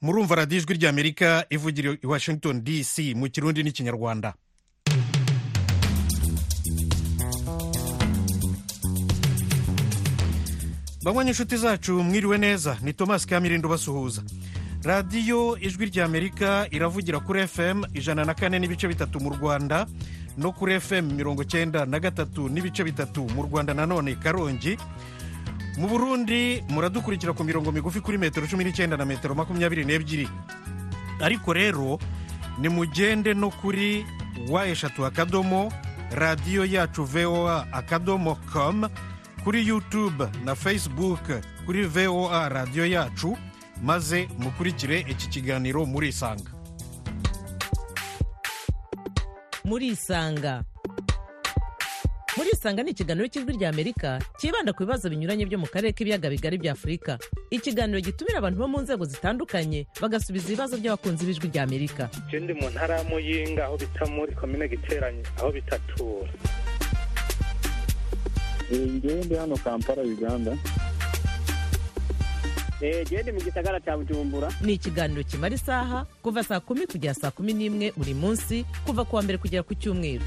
murumva radiyo ijwi ry'amerika ivugira i washington dc mu kirundi n'ikinyarwanda banywa inshuti zacu mwiriwe neza ni thomas kamirindo basuhuza radiyo ijwi ry'amerika iravugira kuri fm ijana na kane n'ibice bitatu mu rwanda no kuri fm mirongo cyenda na gatatu n'ibice bitatu mu rwanda nanone karongi mu burundi muradukurikira ku mirongo migufi kuri metero cumi n'icyenda na metero makumyabiri n'ebyiri ariko rero nimugende no kuri wa eshatu akadomo radiyo yacu voa akadomo com kuri yutube na facebook kuri voa radiyo yacu maze mukurikire iki kiganiro murisanga murisanga murisanga ni ikiganiro cy'ijwi ry'amerika cyibanda ku bibazo binyuranye byo mu karere k'ibiyaga bigari bya afurika ikiganiro gitumira abantu bo mu nzego zitandukanye bagasubiza ibibazo by'abakunzi b'ijwi ry'amerika je ndi mu ntara ya muyinga aho bita muri komine giteranye aho bitatura ngewe ndi hano kampala uganda gende mu gisagara cya bujumbura ni ikiganiro kimara isaha kuva saa kumi kugera saa kumi n'imwe buri munsi kuva ku wa mbere kugera ku cyumweru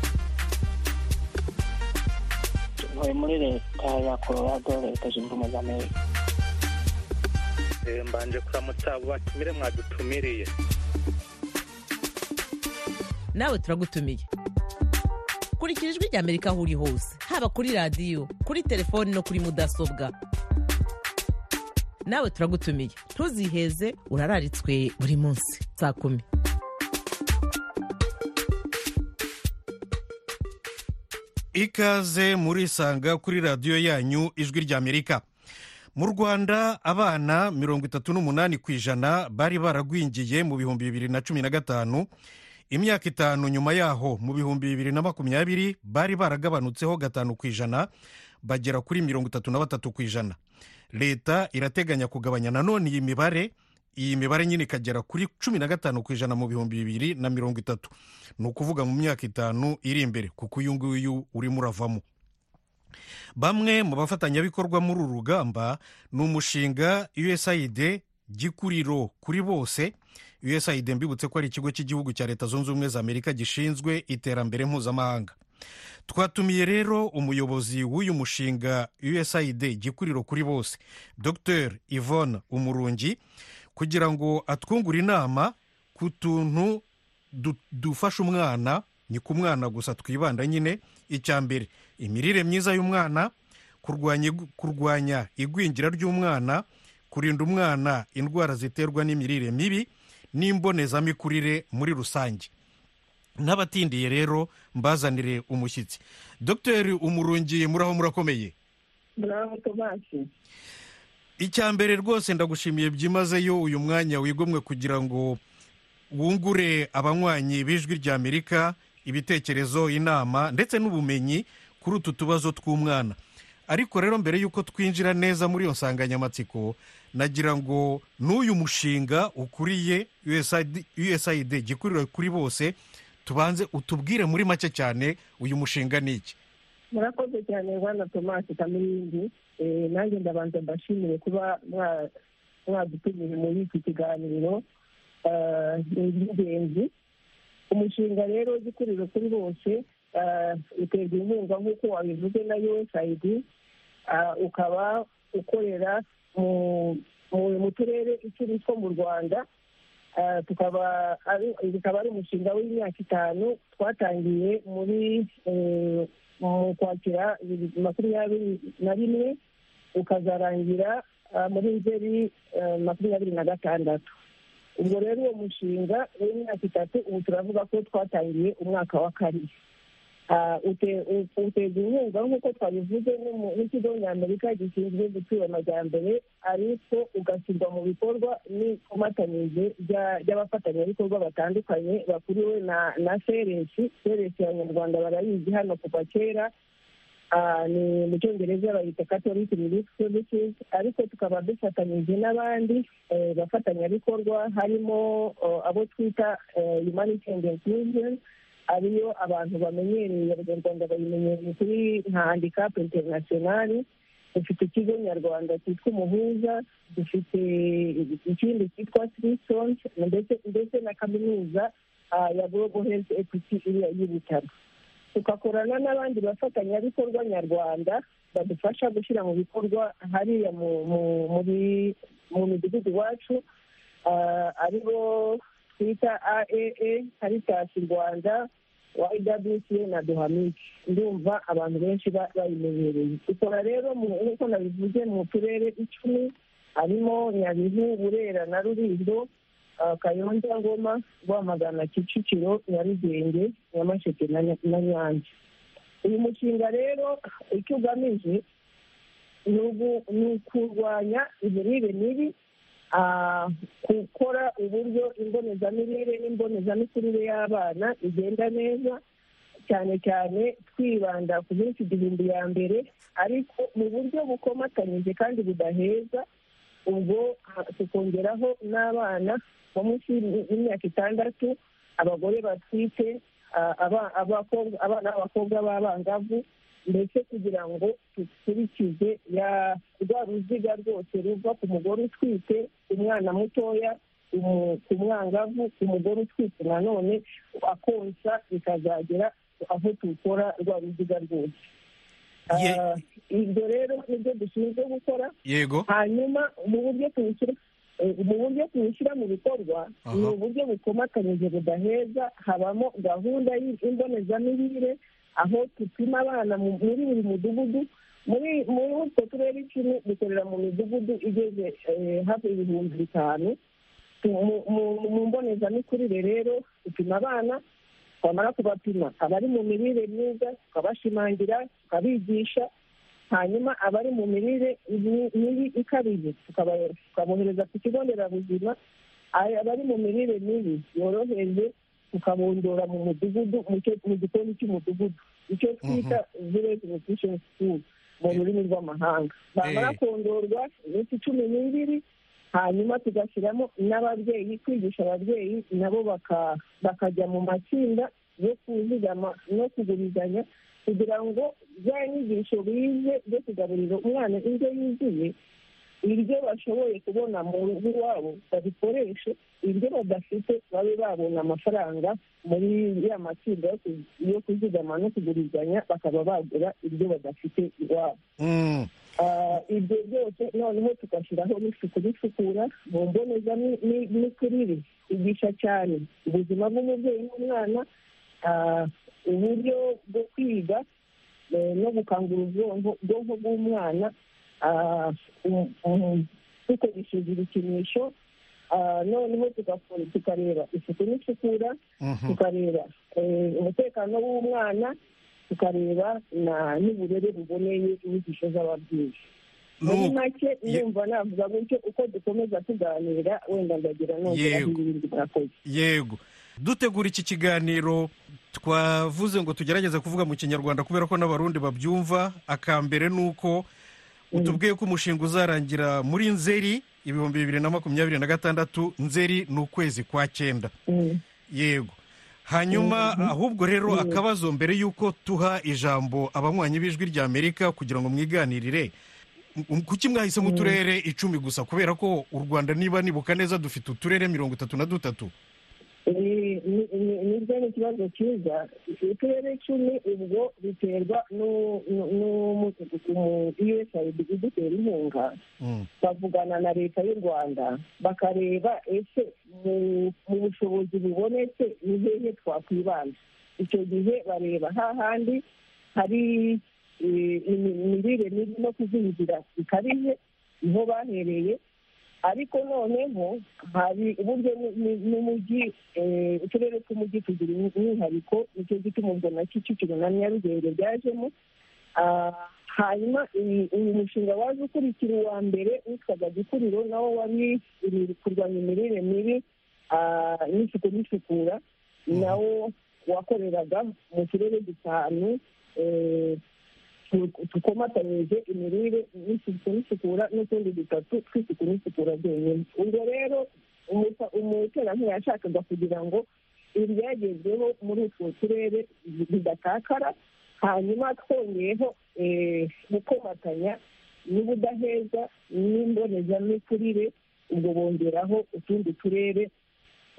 ntuye muri leta ya colorado leta zunze ubumwe za amerika Eh, mbanje kuramutsa abo batumire mwadutumiriye nawe turagutumiye kurikira ijwi ry'amerika aho uri hose haba kuri radiyo kuri telefoni no kuri mudasobwa nawe turagutumiye ntuziheze urararitswe buri munsi saa kumi ikaze murisanga kuri radiyo yanyu ijwi ry'amerika mu rwanda abana mirongo itatu n'umunani ku ijana bari baragwingiye mu bihumbi bibiri na cumi na gatanu imyaka itanu nyuma yaho mu bihumbi bibiri na makumyabiri bari baragabanutseho gatanu ku ijana bagera kuri mirongo itatu na batatu ku ijana leta irateganya kugabanya nanone iyi mibare iyi mibare nyine ikagera kuri cumi na gatanu ku ijana mu bihumbi bibiri na mirongo itatu ni ukuvuga mu myaka itanu iri imbere kuko uyu nguyu urimo uravamo bamwe mu bafatanyabikorwa muri uru rugamba ni umushinga usaid gikuriro kuri bose usaid mbibutse ko ari ikigo cy'igihugu cya leta zunze ubumwe za amerika gishinzwe iterambere mpuzamahanga twatumiye rero umuyobozi w'uyu mushinga usaid gikuriro kuri bose dr yvonne umurungi kugira ngo atwungure inama ku tuntu du- dufasha umwana ni ku mwana gusa twibanda nyine icya mbere imirire myiza y'umwana kurwanya igu- kurwanya igwingira ry'umwana kurinda umwana indwara ziterwa n'imirire mibi n'imbonezamikurire muri rusange n'abatindiye rero mbazanire umushyitsi dr umurungi muraho murakomeye muraho tomasi icya mbere rwose ndagushimiye byimazeyo uyu mwanya wigomwe kugira ngo wungure abanywanyi b'ijwi ry'amerika ibitekerezo inama ndetse n'ubumenyi kuri utu tubazo tw'umwana ariko rero mbere y'uko twinjira neza muri iyo nsanganyamatsiko nagira ngo n'uyu mushinga ukuriye USAID usaid gikuriro kuri bose tubanze utubwire muri make cyane uyu mushinga ni iki murakoze cyane rwanda tomasi kamirindi Eh, nanjye ndabanza mbashimire kuba mwa- mwadutumije muri iki kiganiro Ah, ni iby'ingenzi umushinga rero gikuriro kuri bose ah, uterwa inkunga nk'uko wabivuze na usaid Ah, ukaba ukorera mu- mu mu turere icumi two mu rwanda Ah, tukaba ari bikaba ari umushinga w'imyaka itanu twatangiye muri eh, mu kwakira bibiri makumyabiri na rimwe ukazarangira ah, muri nzeri eh, makumyabiri na gatandatu ubwo rero uwo mushinga w'imyaka itatu ubu turavuga ko twatangiye umwaka wa kabiri Ah, ute- u- uterwa inkunga nk'uko twabivuze n'umu- n'ikigo ny'amerika gishinzwe gutura amajyambere ariko ugashyirwa mu bikorwa n'ikomatanyije rya- ry'abafatanyabikorwa batandukanye bakuriwe na na seresi seresi abanyarwanda barayizi hano kuva kera Ah, ni mu cyongereza bayita catholic relief services ariko tukaba dufatanyije n'abandi eh, bafatanyabikorwa harimo eh, abo twita eh, humanity and inclusion ariyo abantu bamenyereye abanyarwanda bayimenyereye kuri nka handicap international dufite ikigo nyarwanda cyitwa umuhuza dufite ikindi cyitwa sirisonje ndetse ndetse na kaminuza ah, ya global health equity iriya y'i butaro tugakorana n'abandi bafatanyabikorwa nyarwanda badufasha gushyira mu bikorwa hariya mu mu- muri- mu midugudu iwacu ah, aribo twita aaa karitasi rwanda wa ewca na duhamike ndumva abantu benshi ba- bayimenyereye dukora rero mu- nk'uko nabivuze mu turere icumi harimo nyabihu burera na rulindo ah, kayonza ngoma rwamagana kicukiro nyarugenge nyamasheke na Nya- na nyanza uyu mushinga rero icyo ugamije ni ugu- ni ukurwanya imirire mibi ah, gukora uburyo imbonezamirire n'imbonezamikurire y'abana igenda neza cyane cyane twibanda ku minsi igihumbi ya mbere ariko mu buryo bukomatanyije kandi budaheza ubwo ha- tukongeraho n'abana bo munsi y'imi- y'imyaka itandatu abagore batwite ah, aba- abakobwa- abana b'abakobwa b'abangavu ndetse kugira ngo dukurikize ya- rwa ruziga rwose ruva ku mugore utwite umwana mutoya umu- ku mwangavu ku mugore utwite nanone akonsa bikazagera aho tukora rwa ruziga rwose Ye- Ah, ibyo rero nibyo dushinzwe gukora yego hanyuma mu buryo tubishyira eh, mu buryo tubishyira mu bikorwa Aha. ni uburyo bukomatanyije budaheza habamo gahunda y'imbonezamirire aho dupima abana mu- muri buri mudugudu muri muri utwo turere icumi dukorera mu midugudu igeze eh, hafi ibihumbi bitanu mu- mu- mu mbonezamikurire rero dupima abana twamara kubapima abari mu mirire myiza tukabashimangira tukabigisha hanyuma abari mu mirire mi- mibi ikabije tukaba- tukabohereza ku kigo nderabuzima Ay- abari mu mirire mibi yoroheje tukabondora mu mudugudu mu cyo- mu gikoni cy'umudugudu icyo twita village nutrition school mu rurimi rw'amahanga bamara Eh. kondorwa iminsi cumi n'ibiri hanyuma tugashyiramo n'ababyeyi kwigisha ababyeyi nabo baka- bakajya mu matsinda yo kuzigama no kugurizanya kugira ngo bya nyigisho bize byo kugaburira umwana indyo yuzuye ibyo bashoboye kubona mu rugo iwabo babikoreshe ibyo badafite babe babona amafaranga muri ya matsinda yo ku- yo kuzigama no kugurizanya bakaba bagura ibyo badafite iwabo Mm, Ah, ibyo byose noneho tugashyiraho n'isuku n'isukura mu mbonezamikurire igisha cyane ubuzima bw'umubyeyi n'umwana ah, uburyo bwo kwiga eh, no gukangura ubwonko ubwonko bw'umwana ah, um- um, dukoresheje ibikinisho Ah, noneho tugakora- tukareba isuku n'isukura mhm. tukareba eh, umutekano w'umwana tukareba na- n'uburere buboneye inyigisho z'ababyeyi muri Nuko- make Ye- ndumva navuga gutyo uko dukomeza tuganira wenda ndagira nongera Yego. ibindi mwakoze yego dutegura iki kiganiro twavuze ngo tugerageze kuvuga mu kinyarwanda kubera ko n'abarundi babyumva akambere ni uko utubwiye ko umushinga uzarangira muri nzeri ibihumbi bibiri na makumyabiri na gatandatu nzeri ni ukwezi kwa cyenda Mm. yego hanyuma ahubwo rero akabazo mbere y'uko tuha ijambo abanywanyi b'ijwi rya amerika kugira ngo mwiganirire m- kuki mwahisemo uturere icumi gusa kubera ko u rwanda niba nibuka neza dufite uturere mirongo itatu na dutatu Ni- ni- ni- nibyo ni ikibazo cyiza uturere icumi ubwo biterwa nu- nu- n'umudugudu mu- usaid idutera inkunga Mm. bavugana na leta y'u rwanda bakareba ese mu mu bushobozi bubonetse ni hehe twakwibanda icyo gihe bareba hahandi hari eh, imi- imirire mibi no kuzingira bikabije niho bahereye ariko noneho hari uburyo mu- mu- n'umujyi eh, uturere tw'umujyi tugira umwihariko nicyo gituma ubwo na kicukiro na nyarugenge byajemo Ah, hanyuma iyi- uyu mushinga waje ukurikira uwa mbere witwaga gikuriro nawo wari uri kurwanya imirire mibi ah, n'isuku n'isukura nawo wakoreraga mu turere dutanu eh, tu- tukomatanyije imirire n'isuku n'isukura n'utundi dutatu tw'isuku n'isukura byonyine ubwo rero umuta- umuterankunga yashakaga kugira ngo ibyagezweho muri utwo turere bidatakara hanyuma twongeyeho eh, gukomatanya n'ubudaheza n'imbonezamikurire ubwo bongeraho utundi turere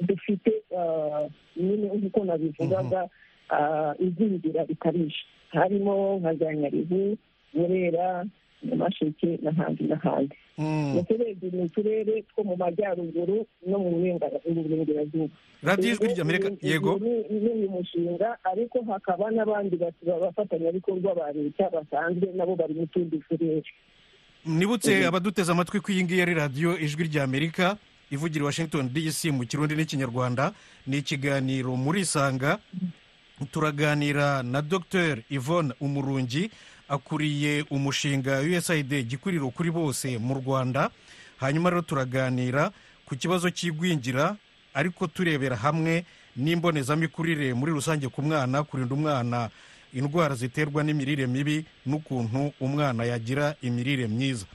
dufite ah, nyine nk'uko nabivugaga ah, igwingira rikabije harimo nka za nyabihu burera nyamasheke n'ahandi n'ahandi Mm. mu turere ni uturere two mu majyaruguru no mu burengera- mu burengerazuba radiyo ijwi ry'amerika yego n'uyu mushinga ariko hakaba n'abandi batu- bafatanyabikorwa ba leta basanzwe nabo bari mu tundi turere nibutse abaduteze amatwi ko iyi ngiyi ari radiyo ijwi ry'amerika ivugira i washington dc mu kirundi n'ikinyarwanda ni ikiganiro muri isanga turaganira na dr yvonne umurungi akuriye umushinga usaid gikuriro kuri bose mu rwanda hanyuma rero turaganira ku kibazo cy'igwingira ariko turebera hamwe n'imbonezamikurire muri rusange ku mwana kurinda umwana indwara ziterwa n'imirire mibi n'ukuntu umwana yagira imirire myiza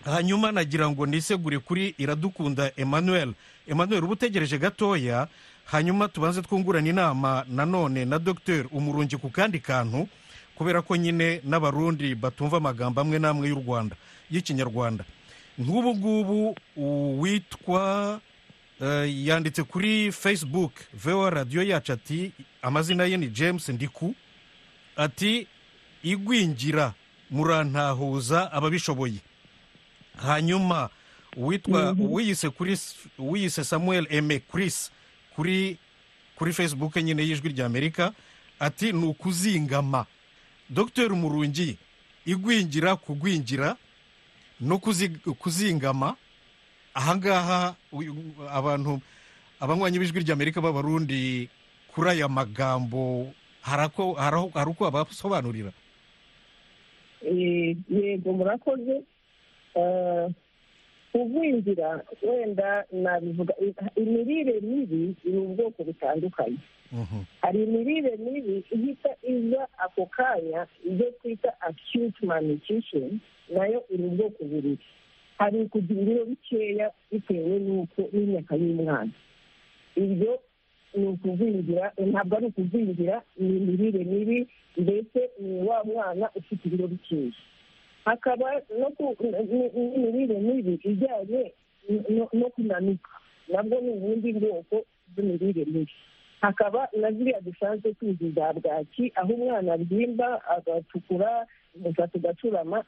hanyuma nagira ngo nisegure kuri iradukunda emmanuel emmanuel uba utegereje gatoya hanyuma tubanze twungurana inama nanone na dr umurungi ku kandi kantu kubera ko nyine n'abarundi batumva amagambo amwe n'amwe y'u rwanda y'ikinyarwanda nk'ubu ngubu uwitwa eh, yanditse kuri facebook voa radiyo yacu ati amazina ye ni james ndiku ati igwingira murantahuza ababishoboye hanyuma uwitwa uwiyise kuri s- uwiyise samuel eme chris kuri kuri facebook nyine y'ijwi ry'amerika ati ni ukuzingama dr murungi igwingira kugwingira no kuzi- kuzingama ahangaha uyu- abantu abanywanyi b'ijwi ry'amerika b'abarundi kuri aya magambo hari ako- hari- hari uko abasobanurira Eh, yego murakoze Eh, kugwingira wenda nabivuga i- imirire mibi ni ubwoko butandukanye Mhm. hari imirire mibi ihita iza ako kanya ibyo twita acute malnutrition nayo iri ubwoko bubiri hari ukugira ibiro bikeya bitewe n'uko n'imyaka y'umwana ibyo ni ukugwingira ntabwo ari ukugwingira ni imirire mibi mbese ni wa mwana ufite ibiro bikeya hakaba no ku- n- n'imirire mibi ijyanye no- no kunanuka nabwo ni ubundi bwoko bw'imirire mibi hakaba na ziriya dusanzwe tuzi za bwaki aho umwana abyimba agatukura umusatsi ugacurama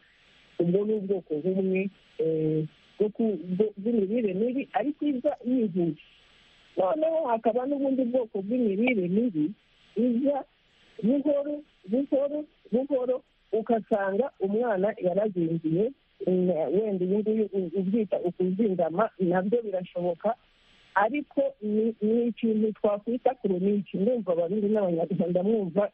ubwo ni ubwoko bumwe eh, bwo ku- bwo- bw'imirire mibi ariko iza yihuse noneho hakaba n'ubundi bwoko bw'imirire mibi iza buhoro buhoro buhoro ugasanga umwana yarazingiye mm, wenda uyu nguyu u- ubyita ukuzingama nabyo birashoboka ariko ni ni ikintu twakwita koronike ndumva abarundi n'abanyarwanda mwumva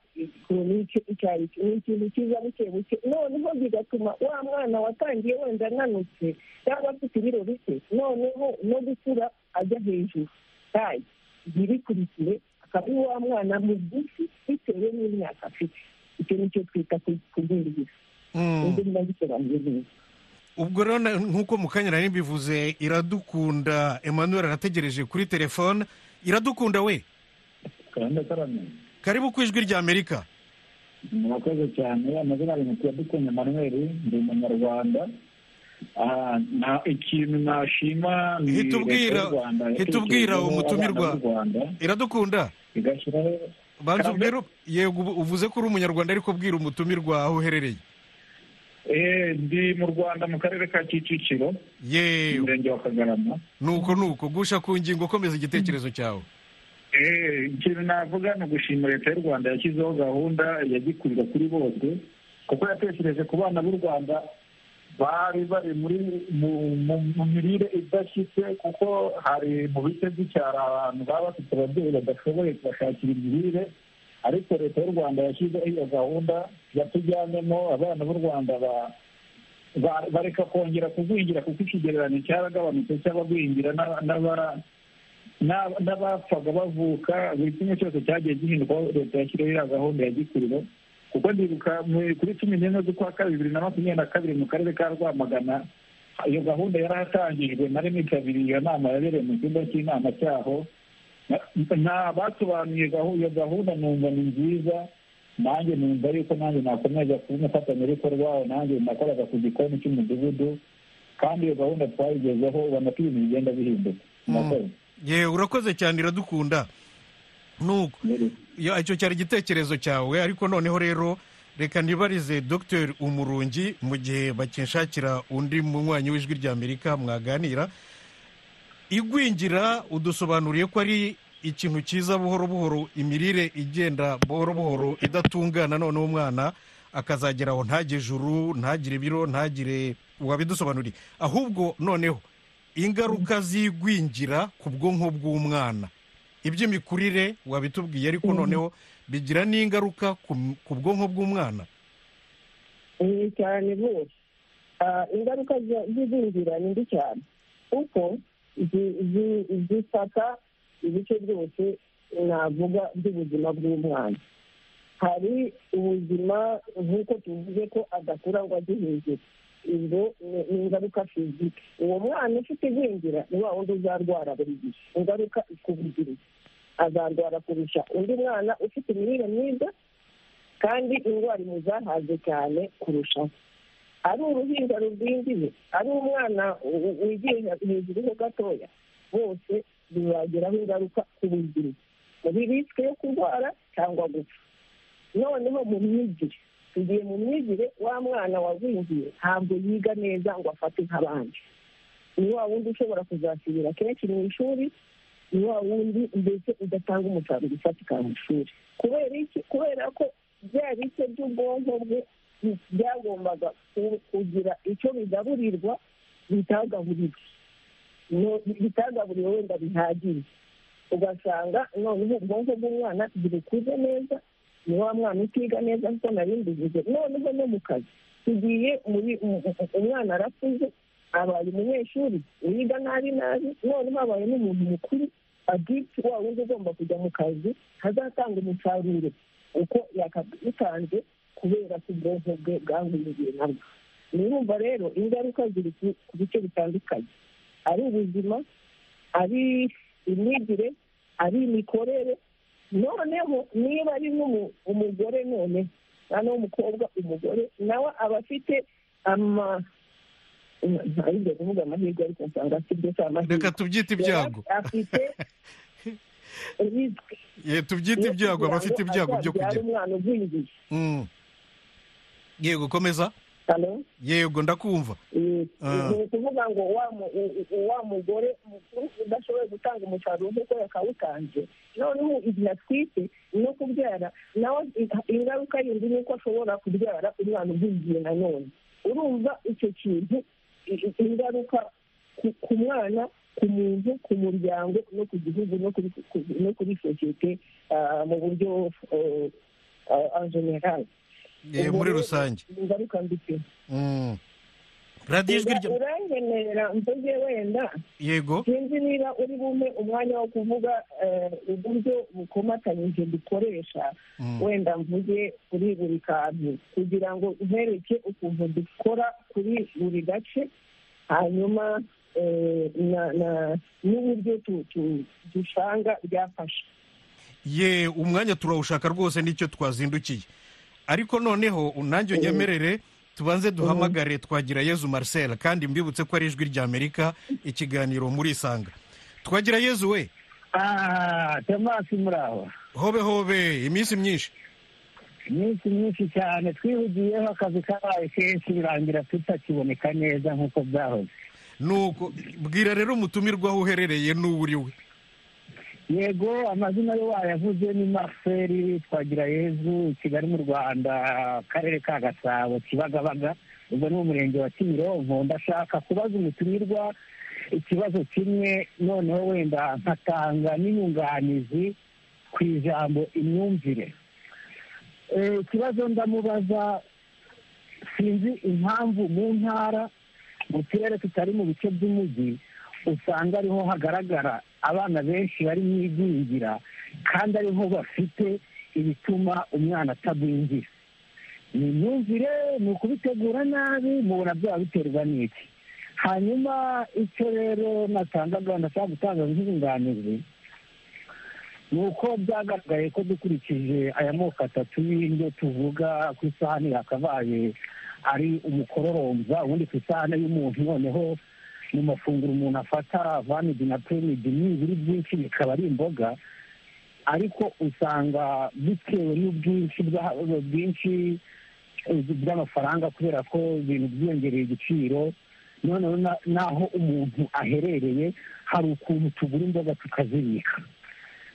koronike icyo ari cyo ni ikintu kiza buke buke noneho bigatuma wa mwana watangiye wenda ananutse cyangwa afite ibiro bike noneho no gukura ajya hejuru tayi ntirikurikire akaba ari wa mwana mugufi bitewe n'imyaka afite icyo ni cyo twita kugwingira Mm. ibyo ndabisobanuye neza ubwo rero na- nk'uko mu kanya nari mbivuze iradukunda emmanuel arategereje kuri telefone iradukunda we karanda karamye karibu ku ijwi ry'amerika murakoze cyane amazina ari mutya dukunye manuel ndi umunyarwanda Ah, na ikintu nashima ni Hita ubwira- Leta y'u Rwanda hita yatekerejeho ubwira umutumirwa. abana b'u Rwanda, iradukunda igashyiraho banza Karame. ubwire yego ubu- uvuze ko uri umunyarwanda ariko bwira umutumirwa aho uherereye Eh, ndi mu rwanda mu karere ka kicukiro yewe umurenge wa kagarama nuko nuko gusha ku ngingo komeza igitekerezo cyawe Eh, ikintu navuga ni ugushima leta y'u rwanda yashyizeho gahunda ya gikurira kuri bose kuko yatekereje ku bana b'u rwanda bari bari muri mu mu- mu mirire idashyitse kuko hari mu bice by'icyaro abantu baba bafite ababyeyi badashoboye kubashakira imirire ariko leta y'u rwanda yashyizeho iyo gahunda yatujyanemo abana b'u rwanda ba- ba- bareka kongera kugwingira kuko ikigereranyo cyaragabanutse cy'abagwingira n'aba- n'aba- n'aba- n'abapfaga bavuka buri kimwe cyose cyagiye gihinduka leta yashyiriho ya gahunda ya gikuriro kuko ndibuka mu- kuri cumi n'imwe z'ukwa kabiri bibiri na makumyabiri na kabiri mu karere ka rwamagana iyo gahunda yarahatangijwe nari nitabiriye iyo nama yabereye mu cyumba cy'inama cyaho nta basobanuye gahu- iyo gahunda numva ni nziza nanjye numva yuko nanjye nakomeza kuba umufatanyabikorwa nanjye nakoraga ku gikoni cy'umudugudu kandi iyo gahunda twayigezeho ubona ko ibintu bigenda bihinduka murakoze yewe urakoze cyane iradukunda nuko Ya, icyo cyari igitekerezo cyawe ariko noneho rero reka nibarize dr umurungi mu gihe bakinshakira undi munywanyi w'ijwi ry'amerika mwaganira igwingira udusobanuriye ko ari ikintu cyiza buhoro buhoro imirire igenda buhoro buhoro idatungana noneho umwana akazagera aho ntagire ijuru ntagire ibiro ntagire wabidusobanuriye ahubwo noneho ingaruka z'igwingira ku bwonko bw'umwana iby'imikurire wabitubwiye ariko noneho bigira n'ingaruka ku- ku bwonko bw'umwana ni cyane rwose Ah, ingaruka za- z'igwingira ni mbi cyane kuko zi- zi- zifata ibice byose navuga by'ubuzima bw'umwana hari ubuzima nk'uko tuvuze ko adakura ngo ajye hejuru ibyo ni ni ingaruka fizike uwo mwana ufite igwingira ni wa wundi uzarwara buri gihe ingaruka ikubigirira azarwara kurusha undi mwana ufite imirire myiza kandi indwara imuzahaze cyane kurushaho ari uruhinja rugwingiye ari umwana u- u- wigiye hejuru ho gatoya bose bibagiraho ingaruka ku buzima muri risike yo kurwara cyangwa gupfa noneho mu myigire tugiye mu myigire wa mwana wagwingiye ntabwo yiga neza ngo afate nk'abandi ni wa wundi ushobora kuzasubira kenshi mu ishuri ni wa wundi mbese udatanga umusaruro ufatika mu ishuri kubera iki kubera ko bya bice by'ubwonko bwe bi- byagombaga ku- kugira icyo bigaburirwa bitagaburirwa No- bitagaburiwe wenda bihagije ugasanga noneho ubwonko bw'umwana ntibikuze neza ni wa mwana utiga neza kuko nari mbivuze noneho no mu kazi tugiye muri mu- mu- umwana arakuze abaye umunyeshuri wiga nabi nabi noneho abaye n'umuntu mukuru agiti wa wundi ugomba kujya mu kazi hazatanga umusaruro uko yakabitanze kubera ko ubwonko bwe bwahungiye nabwo nirumva rero ingaruka ziri ku ku bice bitandukanye ari ubuzima ari imyigire ari imikorere noneho niba ari n'umu- umugore none noneho umukobwa umugore nawe aba afite ama ntabwo kuvuga amahirwe ariko nsanga afite ibyo si amahirwe reka tubyite ibyago afite risike Ye, tubyite yo ibyago kugira aba afite ngo ibyago byo azabyare kugira umwana ugwingiye Mm. yego komeza hano yego ndakumva Ah. ni ukuvuga ngo wa mu- u- u- wa mugore mukuru udashoboye gutanga umusaruro nk'uko yakawutanze noneho igihe atwite no kubyara nawe i- ingaruka yindi ni uko ashobora kubyara umwana ugwingiye nanone urumva icyo kintu i- i- ingaruka ku- ku mwana ku muntu ku muryango no ku gihugu no kuri ku- no kuri sosiyete ah, mu buryo generali Ye, muri rusange ingaruka mbi pe Mm. radiyo ijwi rya uranyemerera mvuge wenda yego sinzi niba uri bumpe umwanya wo kuvuga eh, uburyo bukomatanyije dukoresha Mm. wenda mvuge kuri buri kantu kugira ngo uhereke ukuntu dukora kuri buri gace hanyuma eh, na- na- n'uburyo tu- tu- dusanga byafasha ye umwanya turawushaka rwose nicyo twazindukiye ariko noneho nanjye unyemerere tubanze duhamagare twagira yezu marcel kandi mbibutse ko ari ijwi ry'amerika ikiganiro muri isanga twagira yezu we aha temasi muraho hobe hobe iminsi myinshi iminsi myinshi cyane twihugiyeho akazi kabaye kenshi birangira tutakiboneka neza nk'uko byahoze nuko bwira rero umutumirwa aho uherereye n'uwo uri we yego amazina yo wayavuze ni marcel twagirayezu kigali mu rwanda akarere ka gasabo kibagabaga ubwo ni umurenge wa kimironko ndashaka kubaza umutumirwa ikibazo kimwe noneho wenda nkatanga n'inyunganizi ku ijambo imyumvire Eh, ikibazo ndamubaza sinzi impamvu mu ntara mu turere tutari mu bice by'umujyi usanga ariho hagaragara abana benshi bari mu igwingira kandi ariho bafite ibituma umwana atagwingira ni imyumvire ni ukubitegura nabi mubona byaba biterwa n'iki hanyuma icyo rero natangaga ndashaka gutanga nk'inyunganizi ni uko byagaragaye ko dukurikije aya moko atatu y'indyo tuvuga ku isahani yakabaye ari umukororomba ubundi ku isahani y'umuntu noneho mu mafunguro umuntu afata vanidi na pirimidi n'ibiri byinshi bikaba ari imboga ariko usanga bitewe n'ubwinshi bwa- bwinshi by'amafaranga kubera ko ibintu byiyongereye igiciro noneho na- n'aho umuntu aherereye hari ukuntu tugura imboga tukazibika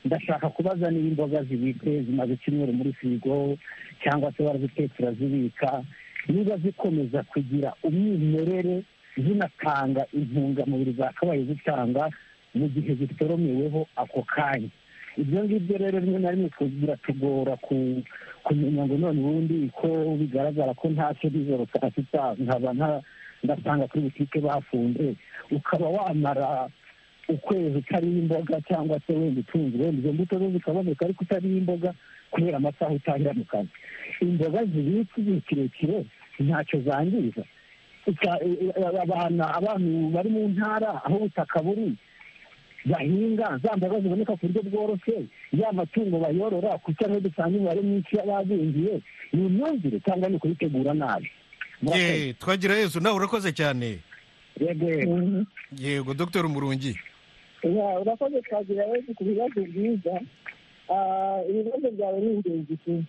ndashaka kubaza niba imboga zibitse zimaze icyumweru muri firigo cyangwa se barazitetse urazibika niba zikomeza kugira umwimerere zinatanga intungamubiri zakabaye zitanga mu gihe zitoromeweho ako kanya ibyo ngibyo rero rimwe na rimwe biratugora ku- kumenya ngo none ubundi ko bigaragara ko ntacyo nijoro saa sita nkaba nta- ndasanga kuri butike bafunze ukaba wamara ukwezi utariho imboga cyangwa se wenda utunze wenda izo mbuto zo zikaboneka ariko utariho imboga kubera amasaha utangira mu kazi imboga zibitse igihe kirekire ntacyo zangiza Icya- e- e- abana abantu bari mu ntara aho ubutaka buri bahinga za mboga ziboneka ku buryo bworoshye ya matungo bayorora kuko ariho dusanga imibare myinshi y'abazingiye ni imyumvire cyangwa ni ukubitegura nabi Murakoze. ye twagira yezu nawe urakoze cyane yego yego. Mhm. yego dr umurungi Ya, urakoze kazi yawe ku bibazo byiza Ah, ibibazo byawe ni ingenzi ku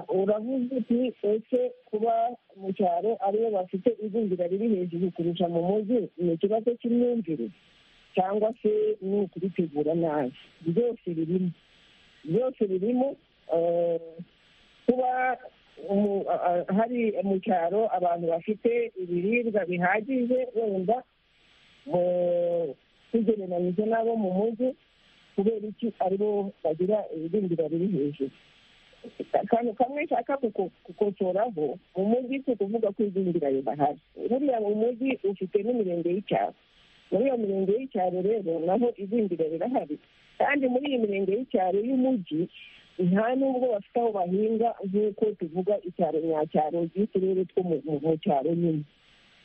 uravuze uti ese kuba mu cyaro ariyo bafite igwingira riri hejuru kurusha mu mujyi ni ikibazo cy'imyumvire cyangwa se ni ukubitegura nabi byose birimo byose birimo eh, kuba umu- a- a- hari mu cyaro abantu bafite ibiribwa bihagije wenda mu- tugereranyije n'abo mu mujyi kubera iki aribo bagira ibirindiro biri hejuru akantu kamwe nshaka kuko- kukosoraho mu mujyi si ukuvuga ko igwingira ridahari buriya mu mujyi ufite n'imirenge y'icyaro muri iyo mirenge y'icyaro rero naho igwingira rirahari kandi muri iyi mirenge y'icyaro y'umujyi nta n'ubwo bafite aho bahinga nk'uko tuvuga icyaro nyacyaro y'uturere two mu- mu mu cyaro nyine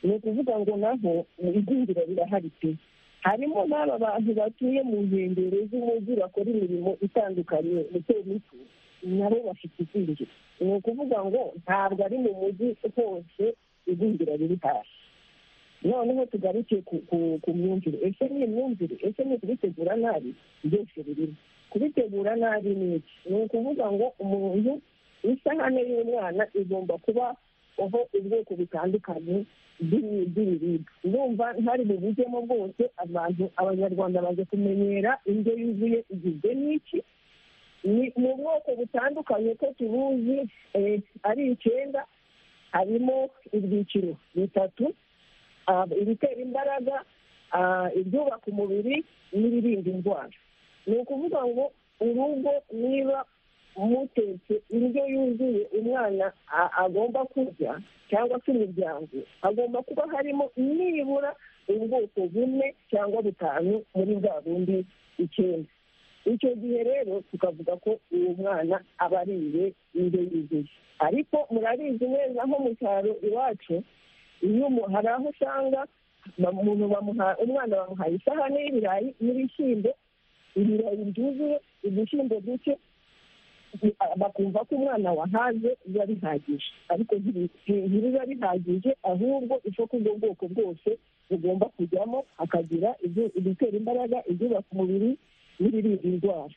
ni ukuvuga ngo naho igwingira rirahari pe harimo n'aba bantu batuye mu nkengero z'umujyi bakora imirimo itandukanye mito mito nabo bafite igwingira ni ukuvuga ngo ntabwo ari mu mujyi hose igwingira riri hasi noneho tugaruke ku, ku, ku myumvire ese ni imyumvire ese ni ukubitegura nabi byose birimo kubitegura nabi ni iki ni ukuvuga ngo umuntu isahane y'umwana igomba kuba aho ubwoko butandukanye bw'ibi- bw'ibiribwa ndumva ntari bubujyemo bwose abantu abanyarwanda baje kumenyera indyo yuzuye igizwe n'iki ni ni ubwoko butandukanye ko tubuzi eh, ari icyenda harimo ibyiciro bitatu ah, ibitera imbaraga ah, ibyubaka umubiri n'ibirinda indwara ni ukuvuga ngo urugo niba mutetse indyo yuzuye umwana a- agomba kurya cyangwa se imiryango hagomba kuba harimo nibura ubwoko bune cyangwa butanu muri bwa bundi icyenda icyo gihe rero tukavuga ko uwo mwana aba ariye indyo yuzuye ariko murabizi neza nko mu cyaro iwacu iyo umu- hari aho usanga ba- umuntu bamuha- umwana bamuhaye isahani y'ibirayi n'ibishyimbo ibirayi byuzuye udushyimbo duke bi- a- bakumva ko umwana wahaze biba bihagije ariko ntibi- nti- ntibiba bihagije ahubwo isoko ubwo bwoko bwose bugomba kujyamo hakagira ibyo- ibitera imbaraga ibyubaka umubiri n'ibirinda indwara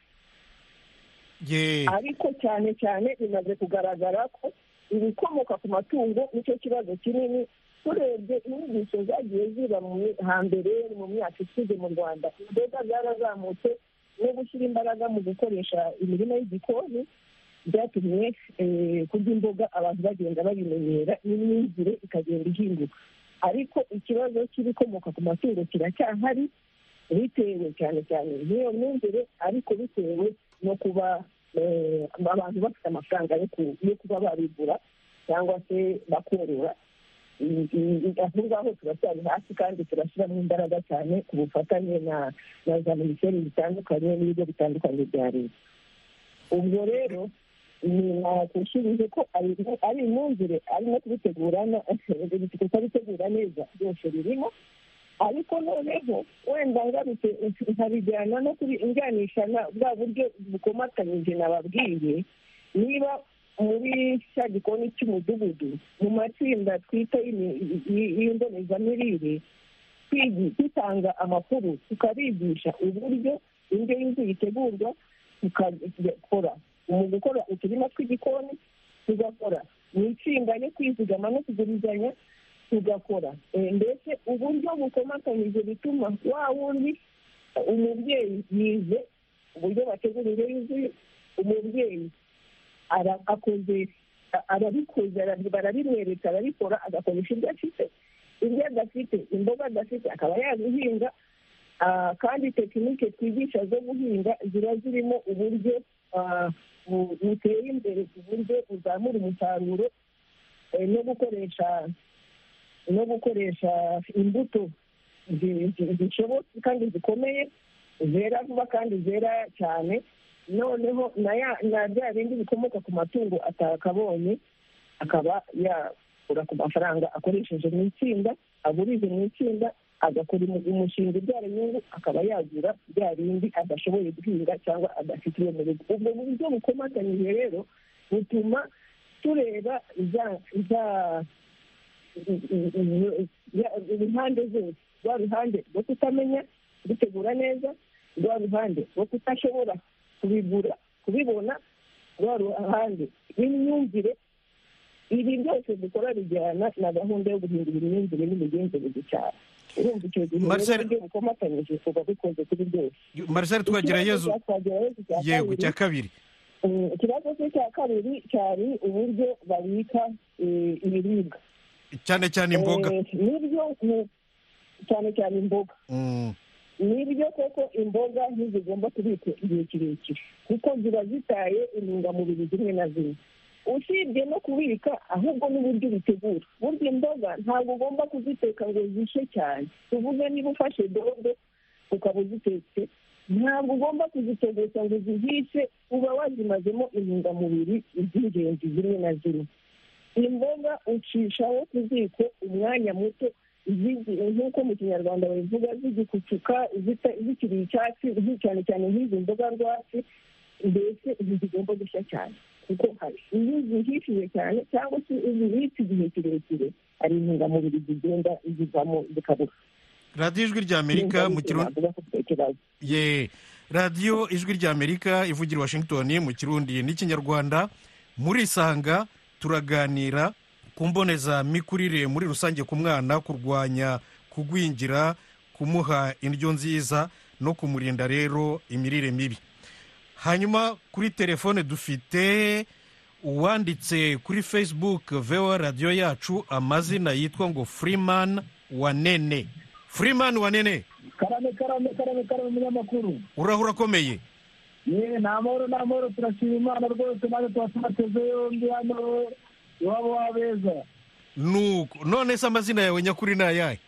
ye ariko cyane cyane bimaze kugaragara ko ibikomoka ku matungo nicyo kibazo kinini turebye inyigisho zagiye ziba mu mi- hambere mu myaka ishize mu rwanda imboga zarazamutse no gushyira imbaraga mu gukoresha imirima y'igikoni byatumye eh, kurya imboga abantu bagenda babimenyera n'imyumvire ikagenda ihinduka ariko ikibazo cy'ibikomoka ku matungo kiracyahari bitewe cyane cyane n'iyo myumvire ariko bitewe no kuba eh, abantu bafite amafaranga yo ku- yo kuba babigura cyangwa se bakorora I- i- i- aho ngaho turacyari hasi kandi turashyiramo imbaraga cyane ku bufatanye na na za minisiteri zitandukanye n'ibigo bitandukanye bya leta ubwo rero ni nakushyirije ko ari- ari imyumvire ari no kubitegura na- gusa bitegura neza byose birimo ariko noneho wenda ngarutse nkabijyana no kubijyanisha na bwa buryo bukomatanyije nababwiye niba muri cya gikoni cy'umudugudu mu matsinda twita y'imi- y'i- y'imbonezamirire twigi- dutanga amakuru tukabigisha uburyo indyo yuzuye itegurwa tukakora mu gukora uturima tw'igikoni tugakora mu itsinda ryo kwizigama no kugurizanya tugakora Eh, mbese uburyo bukomatanyije bituma wa wundi eh, umubyeyi yize uburyo bategura indyo yuzuye umubyeyi ara- akoze a- arabikoze ara- barabimwereka arabikora agakoresha ibyo afite ibyo adafite imboga adafite akaba yazihinga Ah, kandi tekinike twigisha zo guhinga ziba zirimo uburyo ah, bu- buteye imbere ku buryo buzamura umusaruro eh, no gukoresha no gukoresha imbuto zi- zi- zishobotse kandi zikomeye zera vuba kandi zera cyane noneho na ya- na bya bindi bikomoka ku matungo atakabonye akaba yakura ku mafaranga akoresheje mu itsinda agurije mu itsinda agakora umu- umushinga ubyara inyungu akaba yagura bya bindi adashoboye guhinga cyangwa adafite iyo mu rugo ubwo buryo bukomatanyije rero butuma tureba za za uruhande zose rwa ruhande rwo kutamenya gutegura neza rwa ruhande rwo kudashobora kubigura kubibona rwa ruhande n'imyumvire ibi byose dukora bijyana na gahunda yo guhindura imyumvire n'imigenzereze cyane urumva icyo gihe rero Marcel- uburyo bukomatanyije tuba dukoze kuri byose marisari twagerayezu Ikibazo cya Twagirayezu cya yego kabiri, cya kabiri eh, ikibazo cye cya kabiri cyari uburyo babika eh, ibiribwa cyane cyane imboga Eh, nibyo ni- cyane cyane imboga Mm, nibyo koko imboga ntizigomba kubikwa igihe kirekire kuko ziba zitaye intungamubiri zimwe na zimwe usibye no kubika ahubwo n'uburyo ubitegura burya imboga ntabwo ugomba kuziteka ngo zishye cyane tuvuge niba ufashe dodo ukaba uzitetse ntabwo ugomba kuzitegeka ngo zihishe uba wazimazemo intungamubiri z'ingenzi zimwe na zimwe imboga ucishaho ku ziko umwanya muto zigi- nk'uko mu kinyarwanda babivuga zigikucuka zita- zikiri icyatsi zi- cyane cyane nk'izi mboga rwatsi mbese izi zigomba gushya cyane kuko hari iyo zihishije cyane cyangwa se iyo zibitse igihe kirekire hari intungamubiri zigenda zivamo zikabura radiyo ijwi rya amerika mu kirundi Navuga ko ufite ikibazo ye radiyo ijwi rya amerika ivugira i washington mu kirundi n'ikinyarwanda muri isanga turaganira ku mbonezamikurire muri rusange ku mwana kurwanya kugwingira kumuha indyo nziza no kumurinda rero imirire mibi hanyuma kuri telefone dufite uwanditse kuri facebook vewa radiyo yacu amazina yitwa ngo freeman wanene freeman wanene karame karame karame karame umunyamakuru urahura akomeye yewe ni amahoro ni amahoro turashima imana rwose nawe tuba tubateze yombi hano iwabo w'abeza nuko none se amazina yawe nyakuri ni ayahe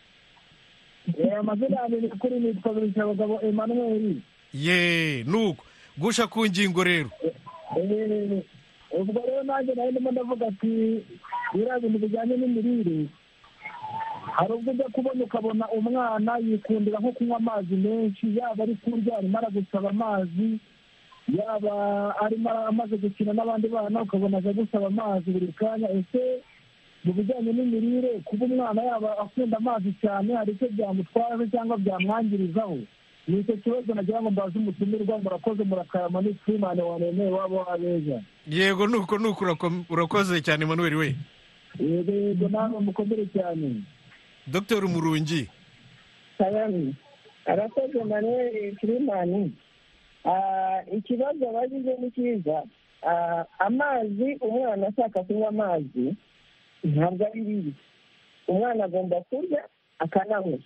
Eh, amazina yanjye nyakuri nitwa birisha abagabo emanuweli ye nuko gusha ku ngingo rero Eh, ubwo rero nanjye nari ndimo ndavuga ati biriya bintu bijyanye n'imirire hari ubwo ujya kubona ukabona umwana yikundira nko kunywa amazi menshi yaba ari kurya arimo aragusaba amazi yaba arimo amaze gukina n'abandi bana ukabona aje gusaba amazi buri kanya ese mu bijyanye n'imirire kuba umwana yaba akunda amazi cyane hari icyo byamutwaje cyangwa byamwangirizaho ni icyo kibazo nagira ngo mbaze umutumirwa murakoze murakarama ni twimane wanemeye wabo wabeza yego nuko nuko urako- urakoze cyane manuel we yego yego nawe mukomere cyane dr murungi salami arakoze manuel kirimani Ah, ikibazo abajije ni cyiza Ah, amazi umwana ashaka kunywa amazi ntabwo ari bibi umwana agomba kurya akananywa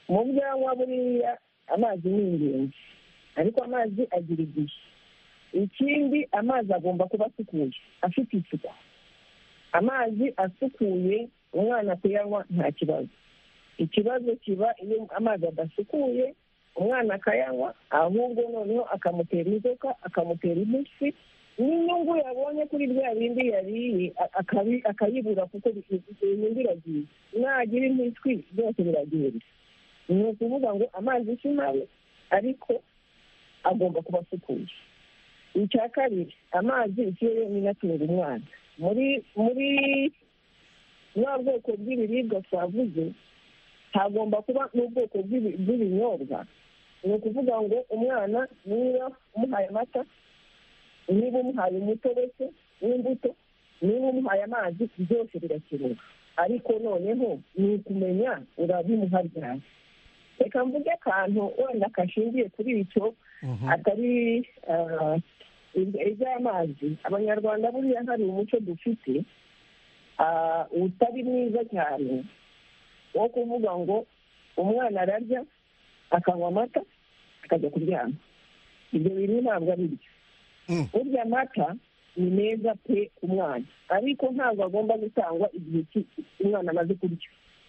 mu byo anywa buriya amazi ni ingenzi ariko amazi agira igihe ikindi amazi agomba kuba asukuye afite isuku amazi asukuye umwana kuyanywa nta kibazo ikibazo kiba iyo amazi adasukuye umwana akayanywa ahubwo noneho akamutera inzoka akamutera impiswi n'inyungu yabonye kuri bya bindi yariye a- akabi- akayibura kuko bi- inyungu iragiye nagira impiswi byose biragenda ni ukuvuga ngo amazi si mabi ariko agomba kuba asukuye icya kabiri amazi ikirere ni natunga umwana muri muri bwa bwoko bw'ibiribwa twavuze hagomba kuba n'ubwoko bw'ibi- bw'ibinyobwa ni ukuvuga ngo umwana niba umuhaye amata niba umuhaye umutobe se w'imbuto niba umuhaye amazi byose birakenewe ariko noneho ni ukumenya urabimuha ryari reka mvuge akantu wenda kashingiye kuri icyo atari ah, ibya- iby'amazi abanyarwanda buriya hari umuco dufite ah, utari mwiza cyane wo kuvuga ngo umwana ararya akanywa amata akajya kuryama ibyo bintu ntabwo ari byo Mm. burya amata ni meza pe ku mwana ariko ntabwo agomba gutangwa igihe ki- umwana amaze kurya